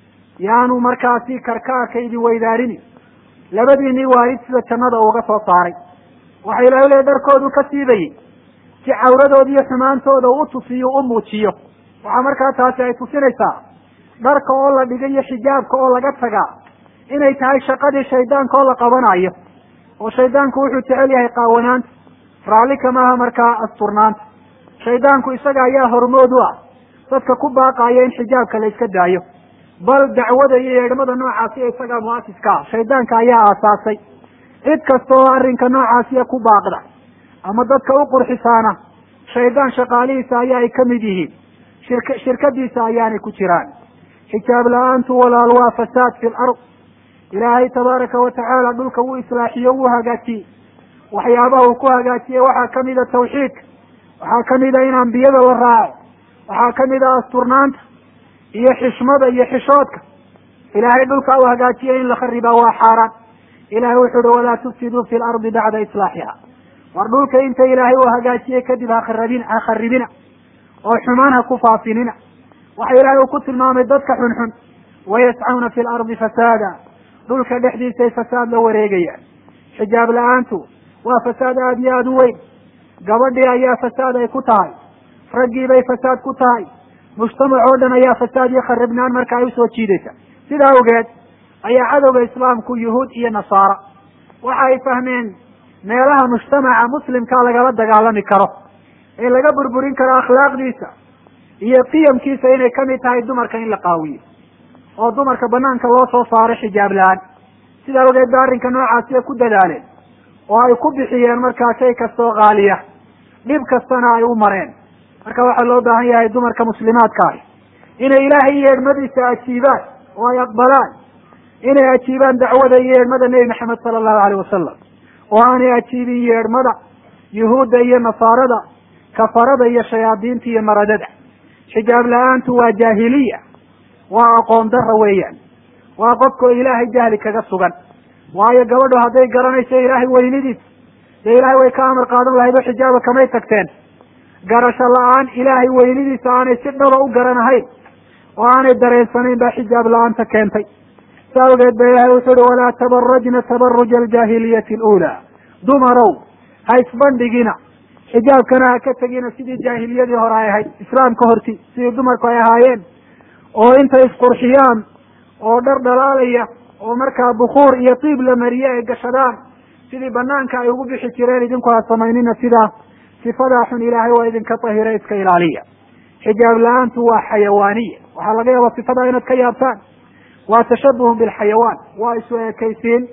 yaanu markaasi karkaarka idin weydaarini labadiinii waalid sida jannada uga soo saaray waxa ilahay u leeyahy dharkoodu ka siibayey si cawradooda iyo xumaantooda u tusiyo u muujiyo waxaa markaa taasi ay tusinaysaa dharka oo la dhigay iyo xijaabka oo laga tagaa inay tahay shaqadii shaydaanka oo la qabanayo oo shaydaanku wuxuu jecel yahay qaawanaanta raalli kamaaha markaa asturnaanta shaydaanku isaga ayaa hormood u ah dadka ku baaqaya in xijaabka la iska daayo bal dacwada iyo yeedhmada noocaasiya isagaa mu'asiska ah shaydaanka ayaa aasaasay cid kasta oo arrinka noocaasiya ku baaqda ama dadka u qurxisaana shaydaan shaqaalihiisa ayaa ay ka mid yihiin shirk shirkadiisa ayaanay ku jiraan xijaab la-aantu walaal waa fasaad fi lard ilaahay tabaaraka watacaala dhulka wuu islaaxiyo wuu hagaajiyey waxyaabaha uu ku hagaajiyey waxaa kamida tawxiidka waxaa kamida in ambiyada la raaco waxaa kamida asturnaanta iyo xishmada iyo xishoodka ilaahay dhulka uu hagaajiyey in la kharibaa waa xaaraan ilahay wuxu uhi walaa tufsiduu fi lardi bacda islaaxiha war dhulka inta ilaahay uu hagaajiyey kadib hakarabin ha kharibina oo xumaan ha ku faafinina waxa ilaahay uu ku tilmaamay dadka xunxun wayascawna fi lardi fasaada dhulka dhexdiisay fasaad la wareegayaan xijaab la-aantu waa fasaad aada iyo aada u weyn gabadhii ayaa fasaad ay ku tahay raggiibay fasaad ku tahay mujtamac oo dhan ayaa fasaad iyo kharibnaan marka ay usoo jiidaysa sidaa awgeed ayaa cadowga islaamku yuhuud iyo nasaara waxa ay fahmeen meelaha mujtamaca muslimka lagala dagaalami karo ee laga burburin karo akhlaaqdiisa iyo qiyamkiisa inay kamid tahay dumarka in la qaawiyo oo dumarka banaanka loo soo saaro xijaab la-aan sidaa awgeed ba arrinka noocaasiya ku dadaaleen oo ay ku bixiyeen markaa shay kastoo qaaliya dhib kastana ay u mareen marka waxaa loo baahan yahay dumarka muslimaadka ahi inay ilaahay yeedhmadiisa ajiibaan oo ay aqbalaan inay ajiibaan dacwada iyo yeedhmada nebi maxamed sala allahu aleyh wasalam oo aanay ajiibin yeedhmada yuhuudda iyo nasaarada kafarada iyo shayaadiinta iyo maradada xijaab la-aantu waa jaahiliya waa aqoon dara weeyaan waa qofkao ilaahay jahli kaga sugan waayo gabadhu hadday garanayso ilaahay weynidiisa dee ilaahay way ka amar qaadan lahayd oo xijaaba kamay tagteen garasho la-aan ilaahay weynidiisa aanay si dhaba u garanahayn oo aanay dareensanayn baa xijaab la-aanta keentay sa awgeed ba ilahay wuxuu uhi walaa tabarajna tabaruja aljaahiliyati aluulaa dumarow ha isbandhigina xijaabkana ha ka tegina sidii jaahiliyadii hore ay ahayd islaamka horti sidii dumarku ay ahaayeen oo intay isqurxiyaan oo dhar dhalaalaya oo markaa bukuur iyo tiib la mariye ay gashadaan sidii banaanka ay ugu bixi jireen idinku ha samaynina sidaa sifadaa xun ilaahay waa idinka tahira iska ilaaliya xijaab la-aantu waa xayawaaniya waxaa laga yaabaa sifadaa inaad ka yaabtaan waa tashabuhun bilxayawaan waa isu ekaysiin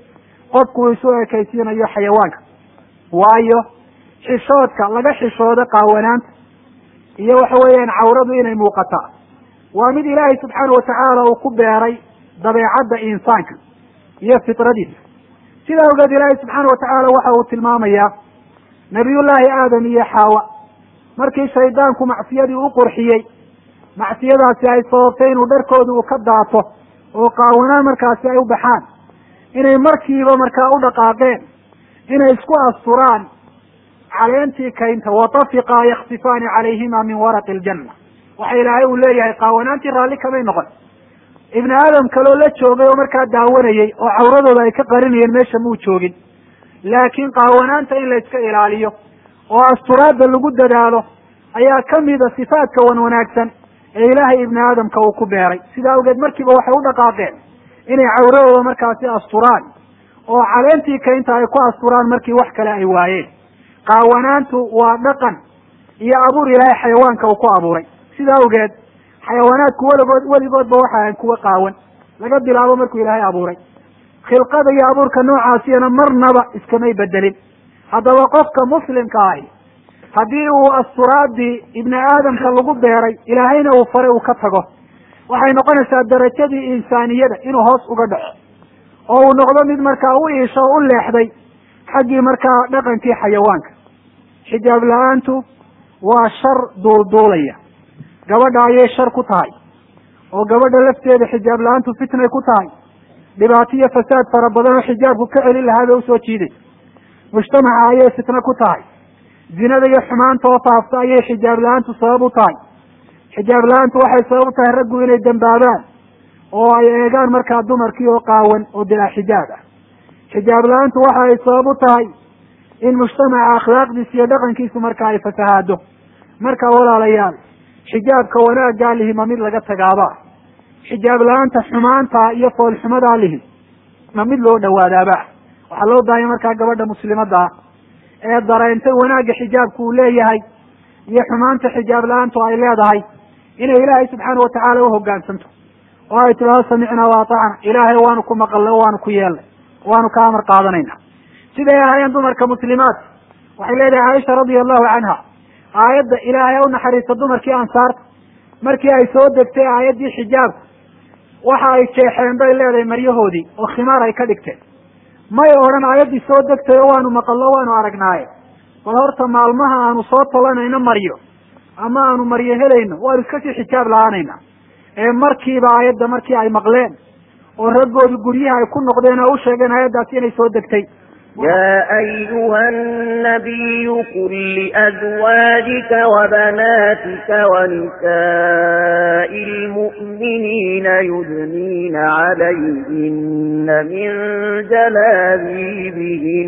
qofku uu isu ekaysiinayo xayawaanka waayo xishoodka laga xishoodo qaawanaanta iyo waxa weeyaan cawradu inay muuqataa waa mid ilaahay subxaana watacaala uu ku beeray dabeecadda insaanka iyo fitradiisa sidaa ogeed ilaahay subxaana watacaala waxa uu tilmaamayaa nabiyullaahi aadam iyo xaawa markii shaydaanku macsiyadii u qurxiyey macsiyadaasi ay sababtay inuu dharkooda uu ka daato oo qaawanaan markaasi ay u baxaan inay markiiba markaa u dhaqaaqeen inay isku asturaan caleentii kaynta watafiqaa yaksifaani calayhima min waraqi aljanna waxa ilaahay uu leeyahay qaawanaantii raalli kamay noqon ibni aadam kaloo la joogay oo markaa daawanayey oo cawradooda ay ka qarinayeen meesha muu joogin laakiin qaawanaanta in la iska ilaaliyo oo asturaadda lagu dadaalo ayaa kamida sifaadka wan wanaagsan ee ilaahay ibni aadamka uu ku beeray sidaa awgeed markiiba waxay u dhaqaaqeen inay cawradooda markaasi asturaan oo caleentii kaynta ay ku asturaan markii wax kale ay waayeen qaawanaantu waa dhaqan iyo abuur ilaahay xayawaanka uu ku abuuray sidaa awgeed xayawaanaadku weligood weligoodba waxa ahan kuwa qaawan laga bilaabo markuu ilaahay abuuray khilqada iyo abuurka noocaasiyana marnaba iskamay bedelin haddaba qofka muslimka ahi haddii uu asturaadii ibni aadamka lagu beeray ilaahayna uu faray uu ka tago waxay noqonaysaa darajadii insaaniyada inuu hoos uga dhaco oo uu noqdo mid markaa u iisho o u leexday xaggii markaa dhaqankii xayawaanka xijaab la-aantu waa shar duulduulaya gabadha ayay shar ku tahay oo gabadha lafteeda xijaab la-aantu fitnay ku tahay dhibaato iyo fasaad fara badan oo xijaabku ka celin lahaa bay usoo jiidaysa mujtamaca ayay fitno ku tahay zinada iyo xumaanta oo faafta ayay xijaab la-aantu sabab u tahay xijaab la-aantu waxay sabab u tahay raggu inay dambaabaan oo ay eegaan markaa dumarkii oo qaawan oo bilaa xijaab ah xijaab la-aantu waxa ay sabab u tahay in mujtamaca akhlaaqdiisa iyo dhaqankiisu marka ay fasahaado marka walaalayaal xijaabka wanaaggaa lihi ma mid laga tagaaba xijaab la-aanta xumaanta iyo foolxumadaa lihi ma mid loo dhawaadaaba waxaa loo baahanya markaa gabadha muslimadda ah ee dareentay wanaagga xijaabku uu leeyahay iyo xumaanta xijaab la-aantu ay leedahay inay ilaahay subxaana watacaala uhogaansanto oo ay tidhahdo samicnaa wa atacna ilaahay waanu ku maqalnay o waanu ku yeelnay waanu ka amar qaadanayna siday ahaayeen dumarka muslimaat waxay leedahay caaisha radia allahu canha aayadda ilaahay u naxariista dumarkii ansaarta markii ay soo degtay aayaddii xijaabka waxa ay jeexeen bay leedahay maryahoodii oo khimaar ay ka dhigteen may odhan aayaddii soo degtay oo waanu maqalno waanu aragnaaye bal horta maalmaha aanu soo tolanayno maryo ama aanu maryo helayno waanu iska sii xijaab la-aanayna ee markiiba aayadda markii ay maqleen oo raggoodu guryaha ay ku noqdeen oo u sheegeen aayaddaasi inay soo degtay يا أيها النبي قل لأزواجك وبناتك ونساء المؤمنين يدنين عليهن من جلابيبهن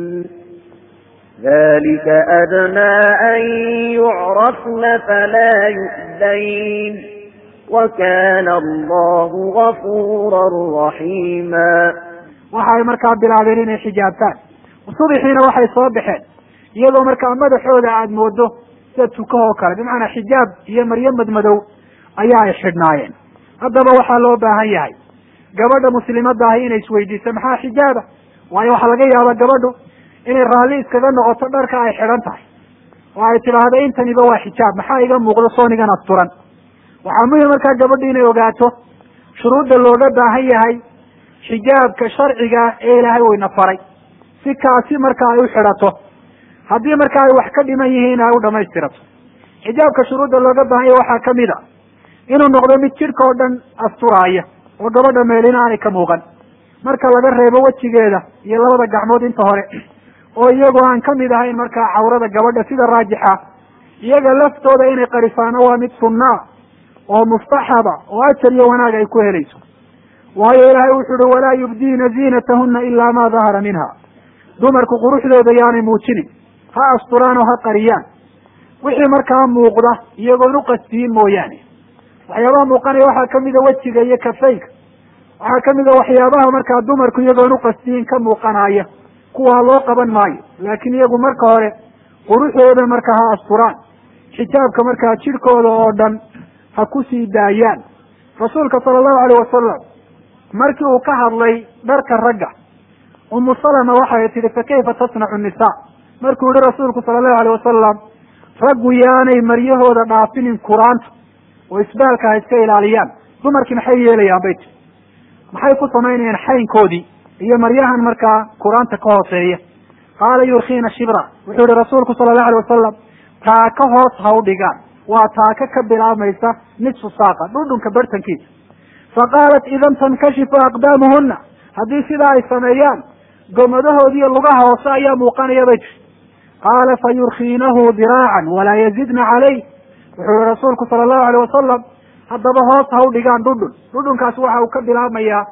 ذلك أدنى أن يعرفن فلا يؤذين وكان الله غفورا رحيما waxay markaa bilaabeen inay xijaabtaan subixiina waxay soo baxeen iyadoo markaa madaxooda aada moodo sida tukahoo kale bimacnaa xijaab iyo maryo madmadow ayaa ay xidhnaayeen haddaba waxaa loo baahan yahay gabadha muslimadda ahi inay isweydiiso maxaa xijaaba waayo waxaa laga yaabaa gabadhu inay raalli iskaga noqoto dharka ay xidhan tahay oo ay tidhaahdo intaniba waa xijaab maxaa iga muuqdo soonigan asturan waxaa muhim markaa gabadhu inay ogaato shuruudda looga baahan yahay xijaabka sharciga ee ilaahay wayna faray si kaasi marka ay u xidhato haddii marka ay wax ka dhiman yihiin ay u dhamaystirato xijaabka shuruudda looga baahan yahay waxaa kamid a inuu noqdo mid jidhka oo dhan asturaaya oo gabadha meelina aanay ka muuqan marka laga reebo wejigeeda iyo labada gacmood inta hore oo iyagoo aan kamid ahayn markaa cawrada gabadha sida raajixa iyaga laftooda inay qarisaano waa mid sunnaa oo mustaxaba oo ajar iyo wanaag ay ku helayso waayo ilaahay wuxu uhi walaa yubdiina ziinatahuna ilaa ma dahara minha dumarku quruxdooda yaanay muujinin ha asturaan oo ha qariyaan wixii markaa muuqda iyagoon uqasdiyin mooyaane waxyaabaha muuqanaya waxaa kamida wejiga iyo kafayka waxaa kamida waxyaabaha markaa dumarku iyagoon uqasdiyin ka muuqanaya kuwaa loo qaban maayo laakiin iyagu marka hore quruxdooda markaa ha asturaan xijaabka markaa jidhkooda oo dhan ha ku sii daayaan rasuulka sala allahu alayh wasalam markii uu ka hadlay dharka ragga umu salama waxay tihi fa kayfa tasnacu nisa markuu yihi rasuulku sala allahu alayh wasalam raggu yaanay maryahooda dhaafinin kuraanta oo isbaalka ha iska ilaaliyaan dumarkii maxay yeelayaan bay tiri maxay ku samaynayaan xaynkoodii iyo maryahan markaa kuraanta ka hooseeya qaala yurkiina shibra wuxuu yihi rasuulku sala allahu alay wasalam taaka hoos ha u dhigaan waa taaka ka bilaabmaysa nisfu saaqa dhudhunka bartankiisa fa qaalat idan tankashifu aqdaamuhuna haddii sidaa ay sameeyaan gomadahoodiiyo lugaha hoose ayaa muuqanaya bay tiri qaala fa yurkiinahu diraacan walaa yazidna calayh wuxuu yihi rasuulku sala allahu alayh wasalam haddaba hoos ha u dhigaan dhudhun dhudhunkaas waxa uu ka bilaabmayaa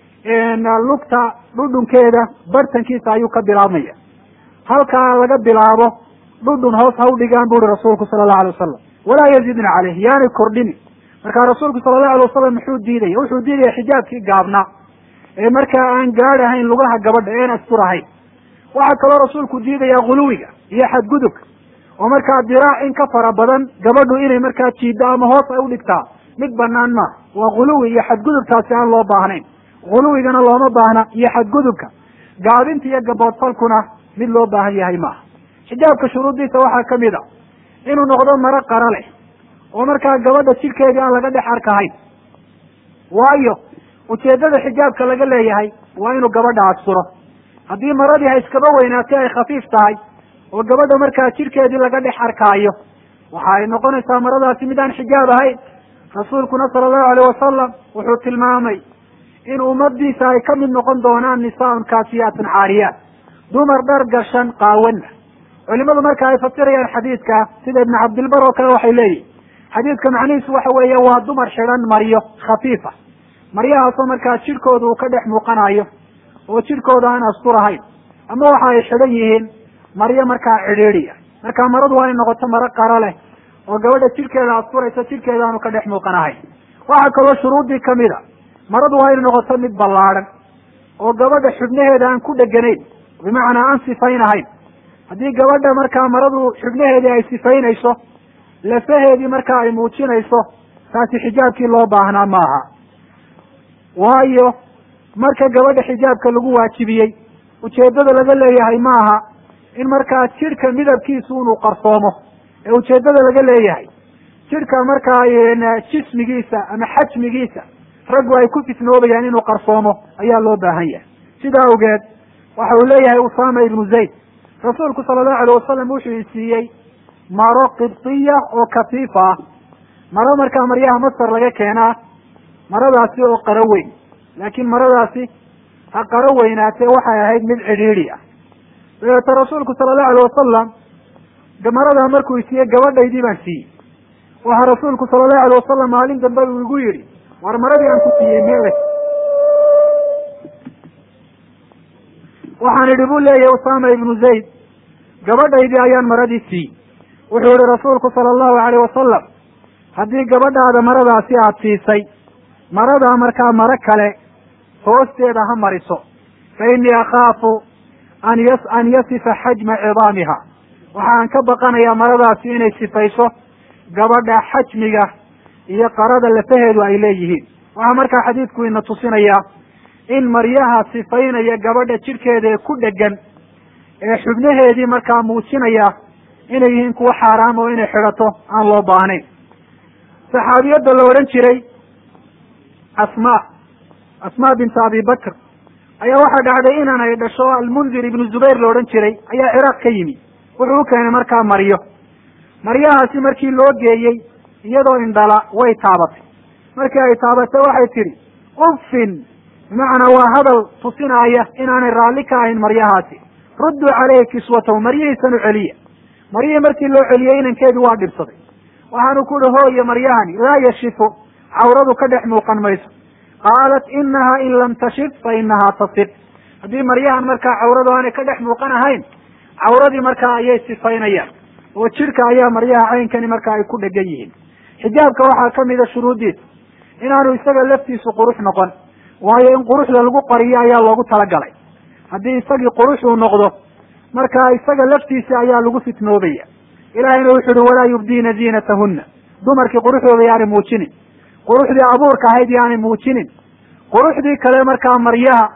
lugta dhudhunkeeda bartankiisa ayuu ka bilaabmaya halkaa laga bilaabo dhudhun hoos ha u dhigaan bu uhi rasuulku sala allahu alay wasalam walaa yazidna caleyh yaanay kordhini markaa rasuulku sala allahu alay wasalam muxuu diidaya wuxuu diidaya xijaabkii gaabnaa ee markaa aan gaadhahayn lugaha gabadha een asturahayn waxaa kaloo rasuulku diidaya guluwiga iyo xadgudubka oo markaa diraac in ka fara badan gabadhu inay markaa jiiddo ama hoos ay udhigtaa mid banaan maaha waa guluwi iyo xadgudubkaasi aan loo baahnayn guluwigana looma baahna iyo xadgudubka gaabinta iyo gaboodfalkuna mid loo baahan yahay maaha xijaabka shuruuddiisa waxaa ka mid a inuu noqdo maro qara leh oo markaa gabadha jidhkeedii aan laga dhex arkahayn waayo ujeeddada xijaabka laga leeyahay waa inuu gabadha asturo haddii maradii ha iskaba weynaatay ay khafiif tahay oo gabadha markaa jidhkeedii laga dhex arkaayo waxa ay noqonaysaa maradaasi mid aan xijaab ahayn rasuulkuna sala allahu alayh wasalam wuxuu tilmaamay in ummadiisa ay ka mid noqon doonaan nisaaun kaasiyaatun caariyaat dumar dhar gashan qaawana culimadu marka ay fasirayaan xadiidka sida ibnu cabdilbar oo kale waxay leeyihin xadiidka macnihiisu waxa weeye waa dumar xidhan maryo khafiifa maryahaasoo markaa jidhkooda uu ka dhex muuqanayo oo jidhkooda aan asturahayn ama waxa ay xidhan yihiin maryo markaa cidhiidhiya marka maradu waa inay noqoto maro qaro leh oo gabadha jidhkeeda asturaysa jidhkeeda aanu ka dhex muuqanahayn waxaa kaloo shuruuddii kamid a maradu waa inay noqoto mid ballaadhan oo gabadha xubnaheeda aan ku dheganayn bimacnaa aan sifaynahayn haddii gabadha markaa maradu xubnaheedii ay sifaynayso lafaheedii markaa ay muujinayso taasi xijaabkii loo baahnaa maaha waayo marka gabadha xijaabka lagu waajibiyey ujeeddada laga leeyahay maaha in markaa jidhka midabkiisu inuu qarsoomo ee ujeeddada laga leeyahay jidhka markaa jismigiisa ama xajmigiisa raggu ay ku fitnoobayaan inuu qarsoomo ayaa loo baahan yahay sidaa awgeed waxa uu leeyahay usama ibnu zayd rasuulku sala allahu alayh wasalam wuxuu isiiyey maro qibtiya oo kafiifa ah maro markaa maryaha masar laga keenaa maradaasi oo qaro weyn laakiin maradaasi ha qaro weynaatee waxay ahayd mid cidhiidhi ah dabeete rasuulku sala allahu alayh wasalam maradaa markuu isiiyey gabadhaydii baan siiyey waxaa rasuulku sala allahu alayh wasalam maalin dambe uu igu yidhi war maradii aan ku siiyey meele waxaan idhi buu leeyahay usama ibnu zayd gabadhaydii ayaan maradii siiyey wuxuu yihi rasuulku sala allahu alayh wasalam haddii gabadhaada maradaasi aada siisay maradaa markaa maro kale hoosteeda ha mariso fa innii akhaafu an yas an yasifa xajma cidaamiha waxaan ka baqanayaa maradaasi inay sifayso gabadha xajmiga iyo qarada lafaheedu ay leeyihiin waxaa markaa xadiidku ina tusinayaa in maryaha sifaynaya gabadha jidhkeeda ee ku dhegan ee xubnaheedii markaa muujinaya inay yihiin kuwa xaaraam oo inay xidhato aan loo baahnayn saxaabiyadda la odhan jiray asma asma binta abi bakr ayaa waxaa dhacday inan ay dhasho almundir ibnu zubayr la odhan jiray ayaa ciraaq ka yimi wuxuu u keenay markaa maryo maryahaasi markii loo geeyey iyadoo indhala way taabatay markii ay taabatay waxay tidhi uffin bimacnaa waa hadal tusinaaya inaanay raalli ka ahayn maryahaasi rudduu caleyhi kiswatahu maryihiisan u celiya maryihii markii loo celiyey inankeedii waa dhibsaday waxaanu ku uhi hooye maryahani laa yashifu cawradu ka dhex muuqan mayso qaalat inaha in lam tashif fa inahaa tasif haddii maryahan markaa cawradu aanay ka dhex muuqan ahayn cawradii markaa ayay sifaynayaan oo jidhka ayaa maryaha caynkani markaa ay ku dhegan yihiin xijaabka waxaa kamida shuruuddiisa inaanu isaga laftiisu qurux noqon waayo in quruxda lagu qariyo ayaa loogu talagalay haddii isagii qurux uu noqdo markaa isaga laftiisa ayaa lagu fitnoobaya ilahayna wuxu uhi walaa yubdiina ziinatahunna dumarkii quruxdooda yaanay muujinin quruxdii abuurka ahayd yaanay muujinin quruxdii kale markaa maryaha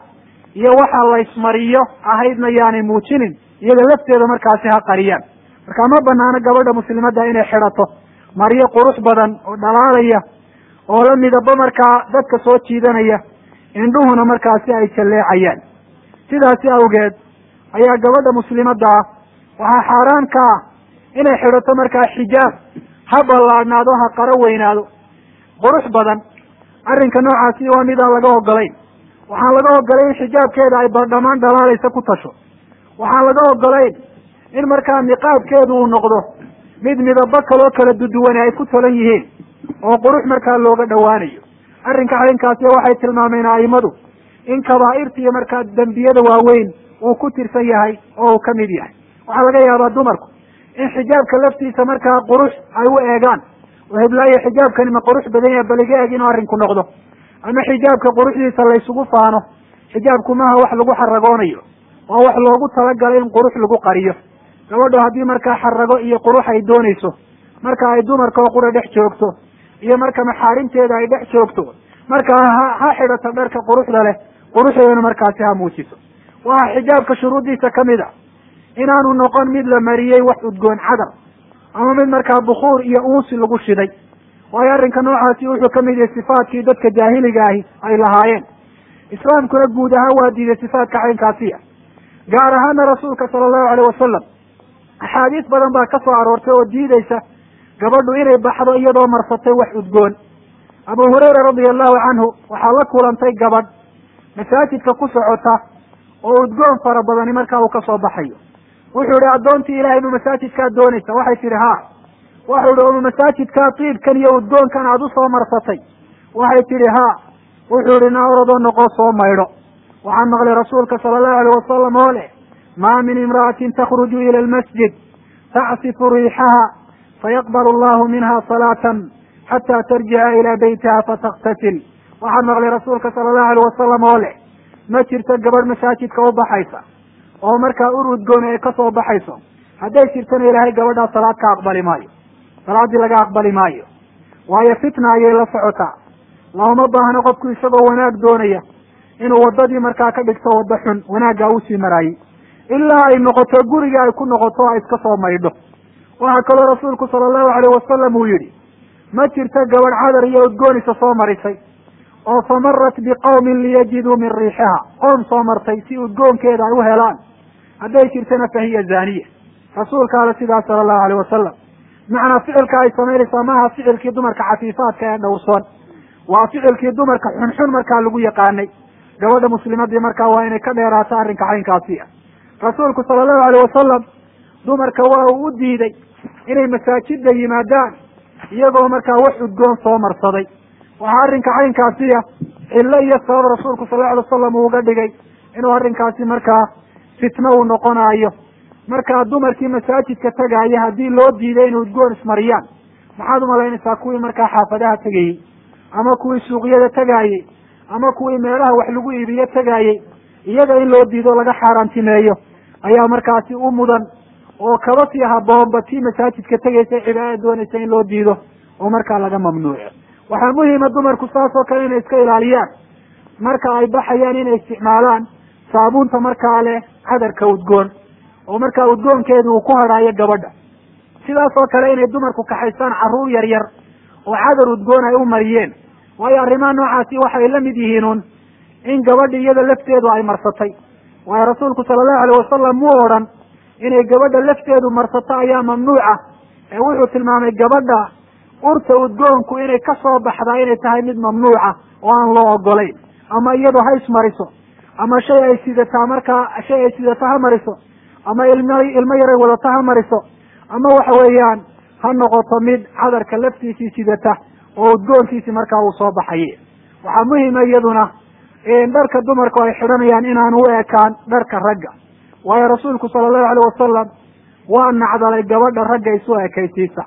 iyo waxa laysmariyo ahaydna yaanay muujinin iyada lafteeda markaasi ha qariyaan marka ma banaano gabadha muslimadda inay xidhato maryo qurux badan oo dhalaalaya oo la midabo markaa dadka soo jiidanaya indhuhuna markaasi ay jalleecayaan sidaasi awgeed ayaa gabadha muslimadda ah waxaa xaaraan ka ah inay xidhato markaa xijaab ha ballaadhnaado ha qaro weynaado qurux badan arrinka noocaasi waa midaan laga ogolayn waxaan laga ogolayn in xijaabkeeda ay badhamaan dhalaalaysa ku tasho waxaan laga ogolayn in markaa niqaabkeedu uu noqdo mid midabo kaloo kala duduwane ay ku talan yihiin oo qurux markaa looga dhowaanayo arrinka arrinkaasi waxay tilmaameen a'imadu in kabaa'irta iyo markaa dembiyada waaweyn uu ku tirsan yahay oo uu ka mid yahay waxaa laga yaabaa dumarku in xijaabka laftiisa markaa qurux ay u eegaan oo heblaayo xijaabkani ma qurux badan yahay bal iga eeg inuu arrinku noqdo ama xijaabka quruxdiisa laysugu faano xijaabku maaha wax lagu xaragoonayo waa wax loogu talagalay in qurux lagu qariyo gabadho haddii markaa xarago iyo qurux ay doonayso marka ay dumarka oo qura dhex joogto iyo marka maxaarimteeda ay dhex joogto markaa ha ha xidhato dharka quruxda leh quruxdeedana markaasi ha muujiso waxa xijaabka shuruuddiisa ka mid a inaanu noqon mid la mariyey wax udgoon cadar ama mid markaa bukuur iyo uusi lagu shiday waayo arrinka noocaasi wuxuu ka mid yahay sifaadkii dadka jaahiliga ahi ay lahaayeen islaamkuna guud ahaan waa diiday sifaadka caynkaasiya gaar ahaana rasuulka sala allahu aleyh wasalam axaadiis badan baa ka soo aroortay oo diideysa gabadhu inay baxdo iyadoo marsatay wax udgoon abu hurayra radia allahu canhu waxaa la kulantay gabadh masaajidka ku socota oo udgoon fara badani markaa uu ka soo baxayo wuxuu ihi addoontii ilahay ma masaajidkaad doonaysa waxay tihi haa waxau ihi oma masaajidkaa tiibkan iyo udgoonkan aada u soo marsatay waxay tihi haa wuxuu ihi na oradoo noqoo soo maydho waxaan maqlay rasuulka sala allahu aleyh wasalam oo leh maa min imra'atin takhruju ila almasjid tacsifu riixaha fayaqbalu allahu minha salaatan xataa tarjica ilaa beytiha fataktasil waxaan maqlay rasuulka sala allahu aleyh wasalam oo leh ma jirto gabadh masaajidka u baxaysa oo markaa ur udgooni ay ka soo baxayso hadday jirtana ilaahay gabadhaa salaad ka aqbali maayo salaaddii laga aqbali maayo waayo fitna ayay la socotaa looma baahno qofku isagoo wanaag doonaya inuu waddadii markaa ka dhigto waddo xun wanaaggaa usii maraayey ilaa ay noqoto guriga ay ku noqoto o ay iska soo maydho waxaa kaloo rasuulku sala allahu aleyh wasalam uu yidhi ma jirto gabadh cadar iyo udgoonisa soo marisay oo famarat biqawmin liyajiduu min riixiha qoom soo martay si udgoonkeeda ay u helaan hadday jirtana fa hiya zaaniya rasuulka ale sidaas sala allahu aleyh wasalam macnaa ficilka ay samaynaysaa maaha ficilkii dumarka cafiifaadka ee dhowrsoon waa ficilkii dumarka xunxun markaa lagu yaqaanay gabadha muslimadii markaa waa inay ka dheeraato arrinka caynkaasi ah rasuulku sala allahu aleyh wasalam dumarka waa uu u diiday inay masaajidda yimaadaan iyagoo markaa wax udgoon soo marsaday waxaa arrinka caynkaasiya cillo iyo sabab rasuulku sal lla alay wasalam uu uga dhigay inuu arrinkaasi markaa fitno uu noqonaayo markaa dumarkii masaajidka tagaaya haddii loo diiday inay udgoon ismariyaan maxaad umalaynaysaa kuwii markaa xaafadaha tegayey ama kuwii suuqyada tegaayey ama kuwii meelaha wax lagu iibiyo tegaayey iyaga in loo diido laga xaaraantimeeyo ayaa markaasi u mudan oo kaba sii haboonba tii masaajidka tegaysa cibaadada doonaysa in loo diido oo markaa laga mamnuuco waxaa muhima dumarku saas oo kale inay iska ilaaliyaan marka ay baxayaan inay isticmaalaan saabuunta markaa leh cadarka udgoon oo markaa udgoonkeedu uu ku hadhaayo gabadha sidaas oo kale inay dumarku kaxaystaan carruur yar yar oo cadar udgoon ay u mariyeen waayo arrimaha noocaasi waxay la mid yihiin un in gabadha iyada lafteedu ay marsatay waayo rasuulku sala allahu aleyh wasalam muu odhan inay gabadha lafteedu marsato ayaa mamnuuca ee wuxuu tilmaamay gabadha urta udgoonku inay ka soo baxdaa inay tahay mid mamnuuca oo aan loo ogolayn ama iyadu ha ismariso ama shay ay sidataa markaa shay ay sidato ha mariso ama ilmo ilmo yaray wadato ha mariso ama waxa weeyaan ha noqoto mid cadarka laftiisii sidata oo udgoonkiisi markaa uu soo baxaye waxaa muhima iyaduna dharka dumarku ay xidhanayaan inaan u ekaan dharka ragga waayo rasuulku sala allahu aleyh wasalam waa nacdalay gabadha ragga isu ekaysiisa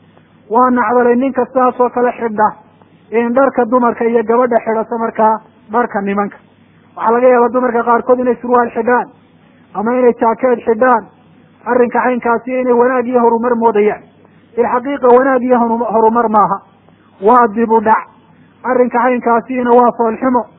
waa nacdalay ninka sidaas oo kale xidha in dharka dumarka iyo gabadha xidhato markaa dharka nimanka waxaa laga yaabaa dumarka qaarkood inay surwaal xidhaan ama inay jaakeed xidhaan arrinka caynkaasi inay wanaag iyo horumar moodayaan bilxaqiiqa wanaag iyo horumar maaha waa dib u dhac arrinka caynkaasiina waa foolxumo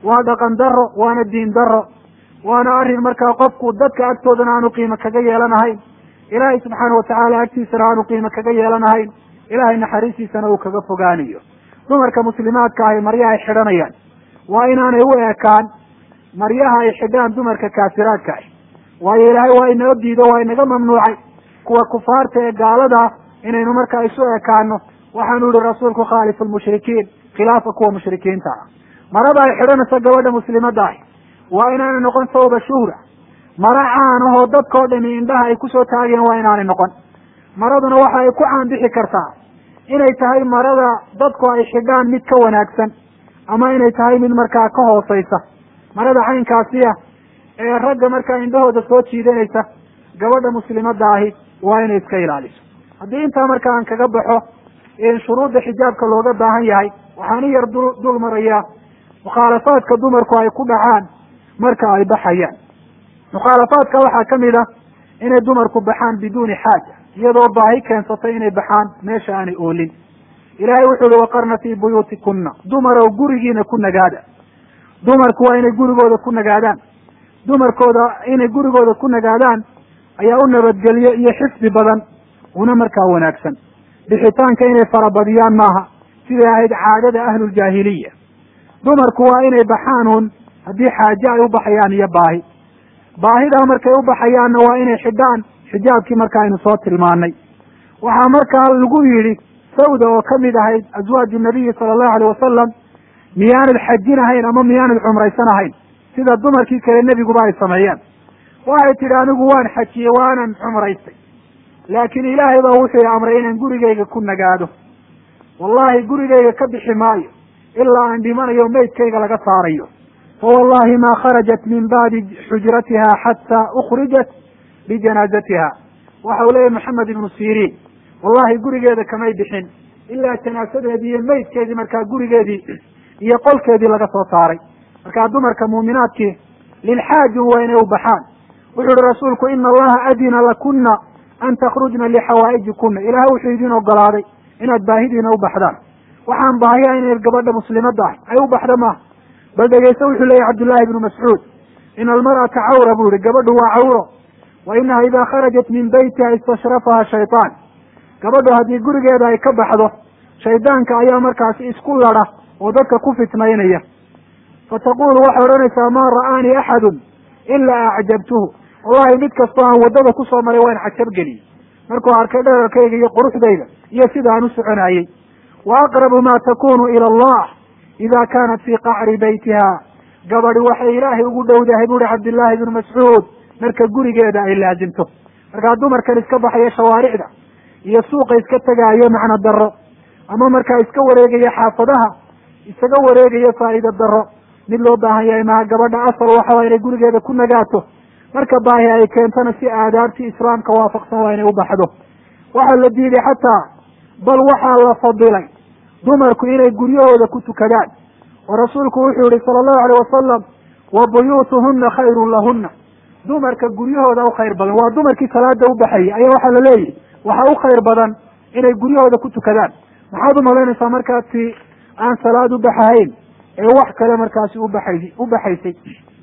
waa dhaqan daro waana diin daro waana arrin markaa qofku dadka agtoodana aanu qiimo kaga yeelanahayn ilaahay subxaana watacaala agtiisana aanu qiimo kaga yeelanahayn ilaahay naxariistiisana uu kaga fogaanayo dumarka muslimaadka ahi maryaha ay xidhanayaan waa inaanay u ekaan maryaha ay xidhaan dumarka kaafiraadka ah waayo ilaahay waa inoo diido waa inaga mamnuucay kuwa kufaarta ee gaalada inaynu markaa isu ekaano waxaanu yihi rasuulku khaalifu lmushrikiin khilaafa kuwa mushrikiinta ah marada ay xidhanayso gabadha muslimadda ahi waa inaanay noqon sawba shuhra mara caan ahoo dadkao dhami indhaha ay kusoo taageen waa inaanay noqon maraduna waxa ay ku caanbixi kartaa inay tahay marada dadku ay xidhaan mid ka wanaagsan ama inay tahay mid markaa ka hooseysa marada caynkaasi ah ee ragga markaa indhahooda soo jiidanaysa gabadha muslimadda ahi waa inay iska ilaaliso haddii intaa marka aan kaga baxo shuruudda xijaabka looga baahan yahay waxaan i yar dul dul marayaa mukhaalafaadka dumarku ay ku dhacaan marka ay baxayaan mukhaalafaadka waxaa ka mid ah inay dumarku baxaan biduuni xaaja iyadoo baahi keensatay inay baxaan meesha aanay oolin ilaahay wuxuu uhi waqarna fii buyuutikunna dumarow gurigiina ku nagaada dumarku waa inay gurigooda ku nagaadaan dumarkooda inay gurigooda ku nagaadaan ayaa u nabadgelyo iyo xifdi badan una markaa wanaagsan bixitaanka inay farabadiyaan maaha siday ahayd caadada ahluljaahiliya dumarku waa inay baxaan un haddii xaaje ay u baxayaan iyo baahi baahidaa markay u baxayaanna waa inay xidhaan xijaabkii marka aynu soo tilmaanay waxaa markaa lagu yidhi sawda oo ka mid ahayd aswaaju nabiyi sala allahu alay wasalam miyaanad xajin ahayn ama miyaanad cumraysan ahayn sida dumarkii kale nebiguba ay sameeyeen waxay tidhi anigu waan xajiyey waanan cumraystay laakiin ilaahay baa wuxuu amray inaan gurigayga ku nagaado wallahi gurigayga ka bixi maayo ilaa aan dhimanayo meydkayga laga saarayo fa wallahi ma kharajat min bacdi xujratiha xataa ukrijat bijanaazatiha waxa uu leeyahy maxamed ibnu siriin wallahi gurigeeda kamay bixin ilaa janaasadeedii iyo meydkeedii markaa gurigeedii iyo qolkeedii laga soo saaray markaa dumarka muuminaadkii lilxaajin waa inay u baxaan wuxuu yihi rasuulku ina allaha adina lakuna an takrujna lixawaa'ijikuna ilaah wuxuu idin ogolaaday inaad baahidiina u baxdaan waxaan baahiya inay gabadha muslimadda ah ay u baxda maaha bal dhegeyse wuxuu leeyahy cabdullahi ibnu mascuud ina almar'ata cawra buu yihi gabadhu waa cawro wa inaha ida kharajat min beytiha istashrafaha shaytaan gabadhu haddii gurigeeda ay ka baxdo shaydaanka ayaa markaasi isku ladha oo dadka ku fitnaynaya fataqulu waxay odhanaysaa maa ra'aanii axadun ilaa acjabtuhu wallahi mid kastoo aan waddada kusoo maray waan cajabgeliyey markuu arkay dherarkayga iyo quruxdayda iyo sida aan u soconayey wa aqrabu ma takunu ila allah ida kaanat fii qacri beytiha gabadhi waxay ilaahay ugu dhowdahay buuhi cabdillaahi ibnu mascuud marka gurigeeda ay laasimto markaa dumarkan iska baxaya shawaaricda iyo suuqa iska tegaayo macno daro ama markaa iska wareegaya xaafadaha isaga wareegayo faa'iida daro mid loo baahan yahay maha gabadha asal waxaa inay gurigeeda ku nagaato marka baahi ay keentana si aadaabtii islaamka waafaqsan waa inay u baxdo waxaa la diiday xataa bal waxaa la fadilay dumarku inay guryahooda ku tukadaan oo rasuulku wuxuu yihi sala allahu alayh wasalam wa buyuutuhuna khayrun lahuna dumarka guryahooda u khayr badan waa dumarkii salaada u baxayay ayaa waxaa la leeyahy waxaa u khayr badan inay guryahooda ku tukadaan maxaad umalaynaysaa markaasi aan salaad u baxahayn ee wax kale markaasi ubaxay u baxaysay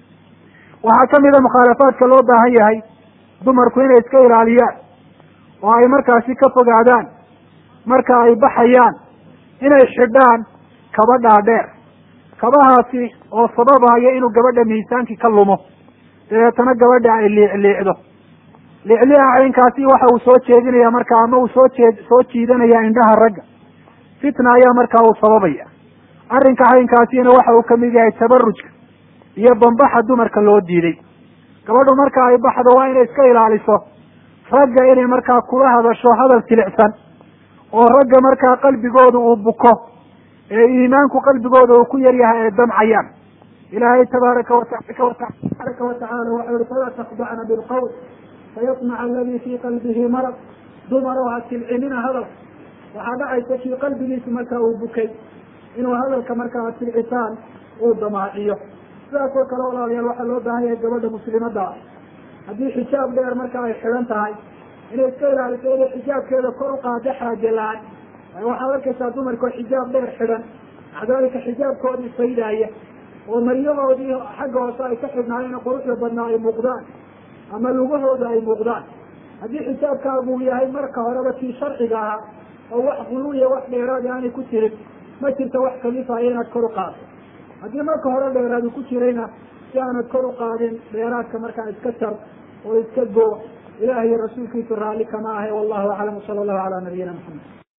waxaa ka mid a mukhaalafaadka loo baahan yahay dumarku inay iska ilaaliyaan oo ay markaasi ka fogaadaan marka ay baxayaan inay xidhaan kaba dhaadheer kabahaasi oo sababaya inuu gabadha miisaankii ka lumo dabeetana gabadha ay liicliicdo liicliica caynkaasi waxa uu soo jeedinaya marka ama uu soo jeed soo jiidanaya indhaha ragga fitna ayaa markaa uu sababaya arrinka caynkaasina waxa uu kamid yahay tabarujka iyo bambaxa dumarka loo diiday gabadhu marka ay baxdo waa inay iska ilaaliso ragga inay markaa kula hadasho hadal jilicsan oo ragga markaa qalbigooda uu buko ee iimaanku qalbigooda uu ku yar yahay ay damcayaan ilaahay tabaaraka watabaraka watacaala waxau yihi falaa takdacna bilqawl fayatmaca aladi fii qalbihi marad dumaroo ha silcinina hadal waxaa dhacaysa kii qalbigiisu markaa uu bukay inuu hadalka markaa ad silcisaan uu damaaciyo sidaas oo kale walaalayaal waxaa loo baahan yahay gabadha muslimadda ah haddii xijaab dheer marka ay xidhan tahay inay iska ilaaliso inay xijaabkeeda kor u qaado xaaje la-aan waayo waxaad arkaysaa dumarkao xijaab dheer xidhan macdaalika xijaabkoodii faydaaya oo maryahoodii xagga hoose ay ka xidhnaayeen quruxda badnaa ay muuqdaan ama lugahooda ay muuqdaan haddii xijaabkaagu yahay marka horeba kii sharciga ahaa oo wax guluwiya wax dheeraadi aanay ku jirin ma jirto wax kalifaya inaad kor u qaado haddii marka hore dheeraadi ku jirayna si aanad kor u qaadin dheeraadka markaa iska jar oo iska goo ilaah iyo rasuulkiisu raalli kama ahe wallahu aclam sala allahu calaa nabiyina maxamed